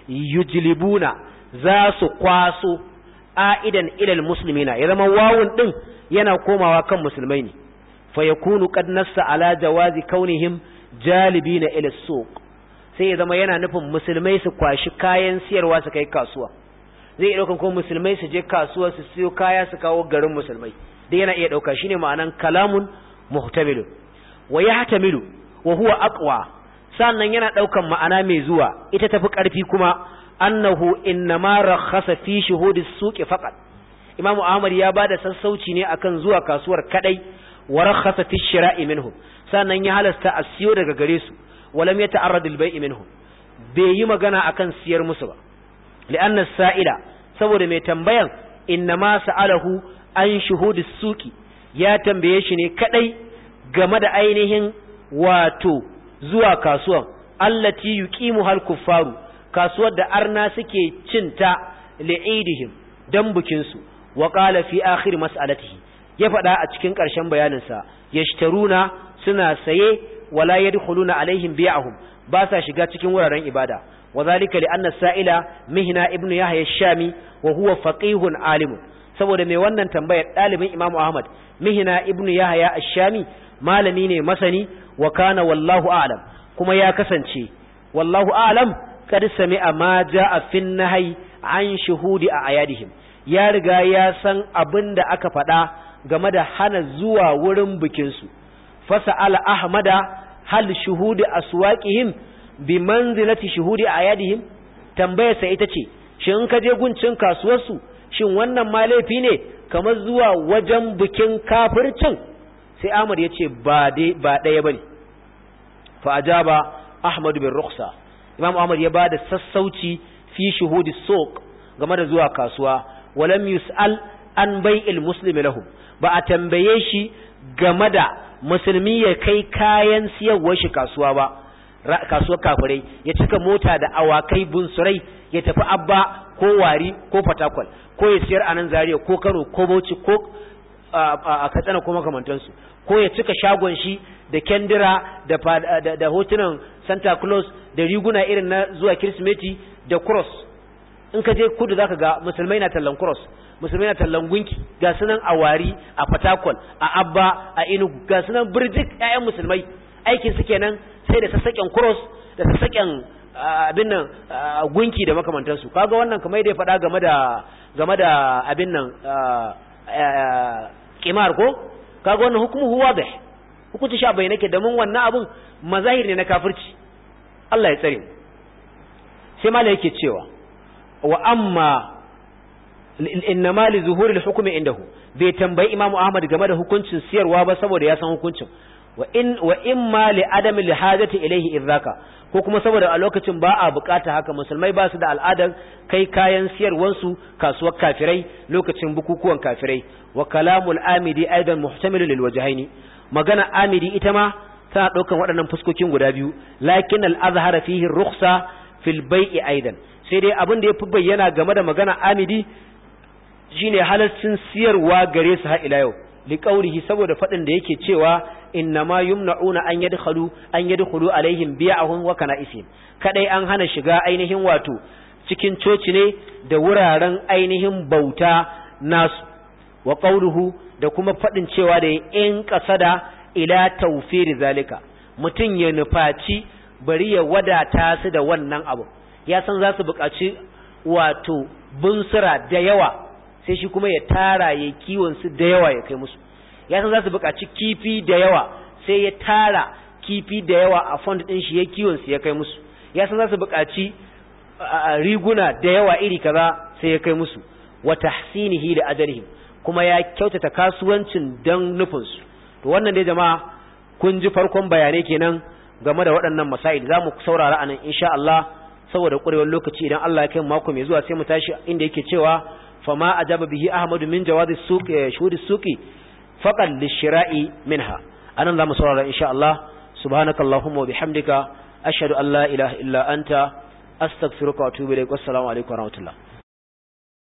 yujlibuna za su kwaso a'idan ilal muslimina ya zama wawun din yana komawa kan musulmai ne fa yakunu qad nassa ala jawazi kaunihim jalibina ila suq sai ya zama yana nufin musulmai su kwashi kayan siyarwa su kai kasuwa zai iya ɗaukan ko musulmai su je kasuwa su siyo kaya su kawo garin musulmai dai yana iya ɗauka shine ma'anan kalamun muhtamilu wa yahtamilu wa huwa aqwa sannan yana ɗaukan ma'ana mai zuwa ita tafi ƙarfi kuma annahu innama rakhasa fi shuhudi suqi faqat imamu ahmad ya bada sassauci ne akan zuwa kasuwar kadai wa rakhasa fi shira'i minhum sannan ya halasta a siyo daga gare su walam yata'arrad al-bai'i minhum bai yi magana akan siyar musu ba li'anna sa'ila saboda mai tambayan innama sa'alahu an shuhudi suqi ya tambaye shi ne kadai game da ainihin wato zuwa kasuwan allati yuqimu hal kuffaru kasuwar da arna suke cinta li'idihim dan bukin su wa qala fi akhir mas'alatihi ya faɗa a cikin ƙarshen bayanin sa yashtaruna suna saye wala yadkhuluna alaihim bi'ahum ba sa shiga cikin wuraren ibada wa zalika li anna sa'ila mihna ibnu yahya ash-shami wa huwa faqihun alim saboda mai wannan tambayar dalibin imamu ahmad mihna ibnu yahya ash-shami malami ne masani wa kana wallahu a'lam kuma ya kasance wallahu a'lam kad sami'a ma ja'a fin nahyi an shuhudi a ayadihim ya riga ya san abin da aka faɗa game da hana zuwa wurin bikin su fasa'ala ahmada hal shuhudi aswaqihim bi manzilati shuhudi ayadihim tambayar sa ita ce shin ka je guncin kasuwar su shin wannan ma laifi ne kamar zuwa wajen bikin kafircin sai Ahmad ya ce ba dai ba ɗaya bane fa ajaba Ahmad bin Rukhsa Imam Ahmad ya bada sassauci fi shuhudi suq game da zuwa kasuwa walam yus'al an bai'il muslimi lahum ba a tambaye shi game da musulmi ya kai kayan siyarwar shi kasuwa ba kasuwar kafirai ya cika mota da awakai bunsurai ya tafi abba ko wari ko fatakwal ko ya siyar a nan zariya ko kano ko bauchi ko a katsina ko makamantansu ko ya cika shagon shi da kendira da, da, da hotunan santa claus da riguna irin na zuwa kirsimeti da cross in ka je kudu zaka ga musulmai na tallan cross musulmai na tallan gunki ga sunan a wari a fatakwal a abba a inugu ga sunan birjik ƴaƴan musulmai aikin su kenan sai da sassaƙen cross da sassaƙen abin nan gunki da makamantansu kaga wannan kamar da ya faɗa game da game da abin nan kimar ko kaga wannan hukumu huwa bih hukunci sha bai nake domin wannan abun mazahir ne na kafirci Allah ya tsare sai mala yake cewa wa amma innama li zuhuri al-hukmi indahu bai tambayi Imam Ahmad game da hukuncin siyarwa ba saboda ya san hukuncin wa in wa imma li adami al-hajati ilayhi idzaka ko kuma saboda a lokacin ba a bukata haka musulmai ba su da al'adar kai kayan siyarwansu kasuwar kafirai lokacin bukukuwan kafirai wa kalamul amidi aidan muhtamilun lil wajhaini magana amidi ita ma tana daukan waɗannan fuskokin guda biyu lakin al-azhara fihi rukhsa fil bai'i aidan sai dai abin da yafi bayyana game da magana amidi shine halaccin siyarwa gare su har ila yau liqaurihi saboda fadin da yake cewa innama yumna'una an yadkhulu an yadkhulu alaihim bi'ahum wa kana'isihim kadai an hana shiga ainihin wato cikin coci ne da wuraren ainihin bauta nasu wa qawluhu da kuma fadin cewa da in qasada ila tawfir zalika mutun ya nufaci bari ya wadata su da wannan abu ya san za su buƙaci wato bunsura da yawa sai shi kuma ya tara ya kiwon su da yawa ya kai musu ya san za su buƙaci kifi da yawa sai ya tara kifi da yawa a fond ɗin shi ya kiwon su ya kai musu ya san za su buƙaci riguna da yawa iri kaza sai ya kai musu wa tahsinihi da ajalihim kuma ya kyautata kasuwancin dan nufin su to wannan dai jama'a kun ji farkon bayanai kenan game da waɗannan masail za mu saurara anan insha Allah saboda ƙurewar lokaci idan Allah ya kai mako mai zuwa sai mu tashi inda yake cewa fama ajaba bihi ahmadu min jawazi suq shuhudi suqi faqal lishira'i minha anan zamu saurara insha Allah subhanakallahumma wa bihamdika ashhadu an la ilaha illa anta astaghfiruka wa atubu ilaik wassalamu alaikum wa rahmatullah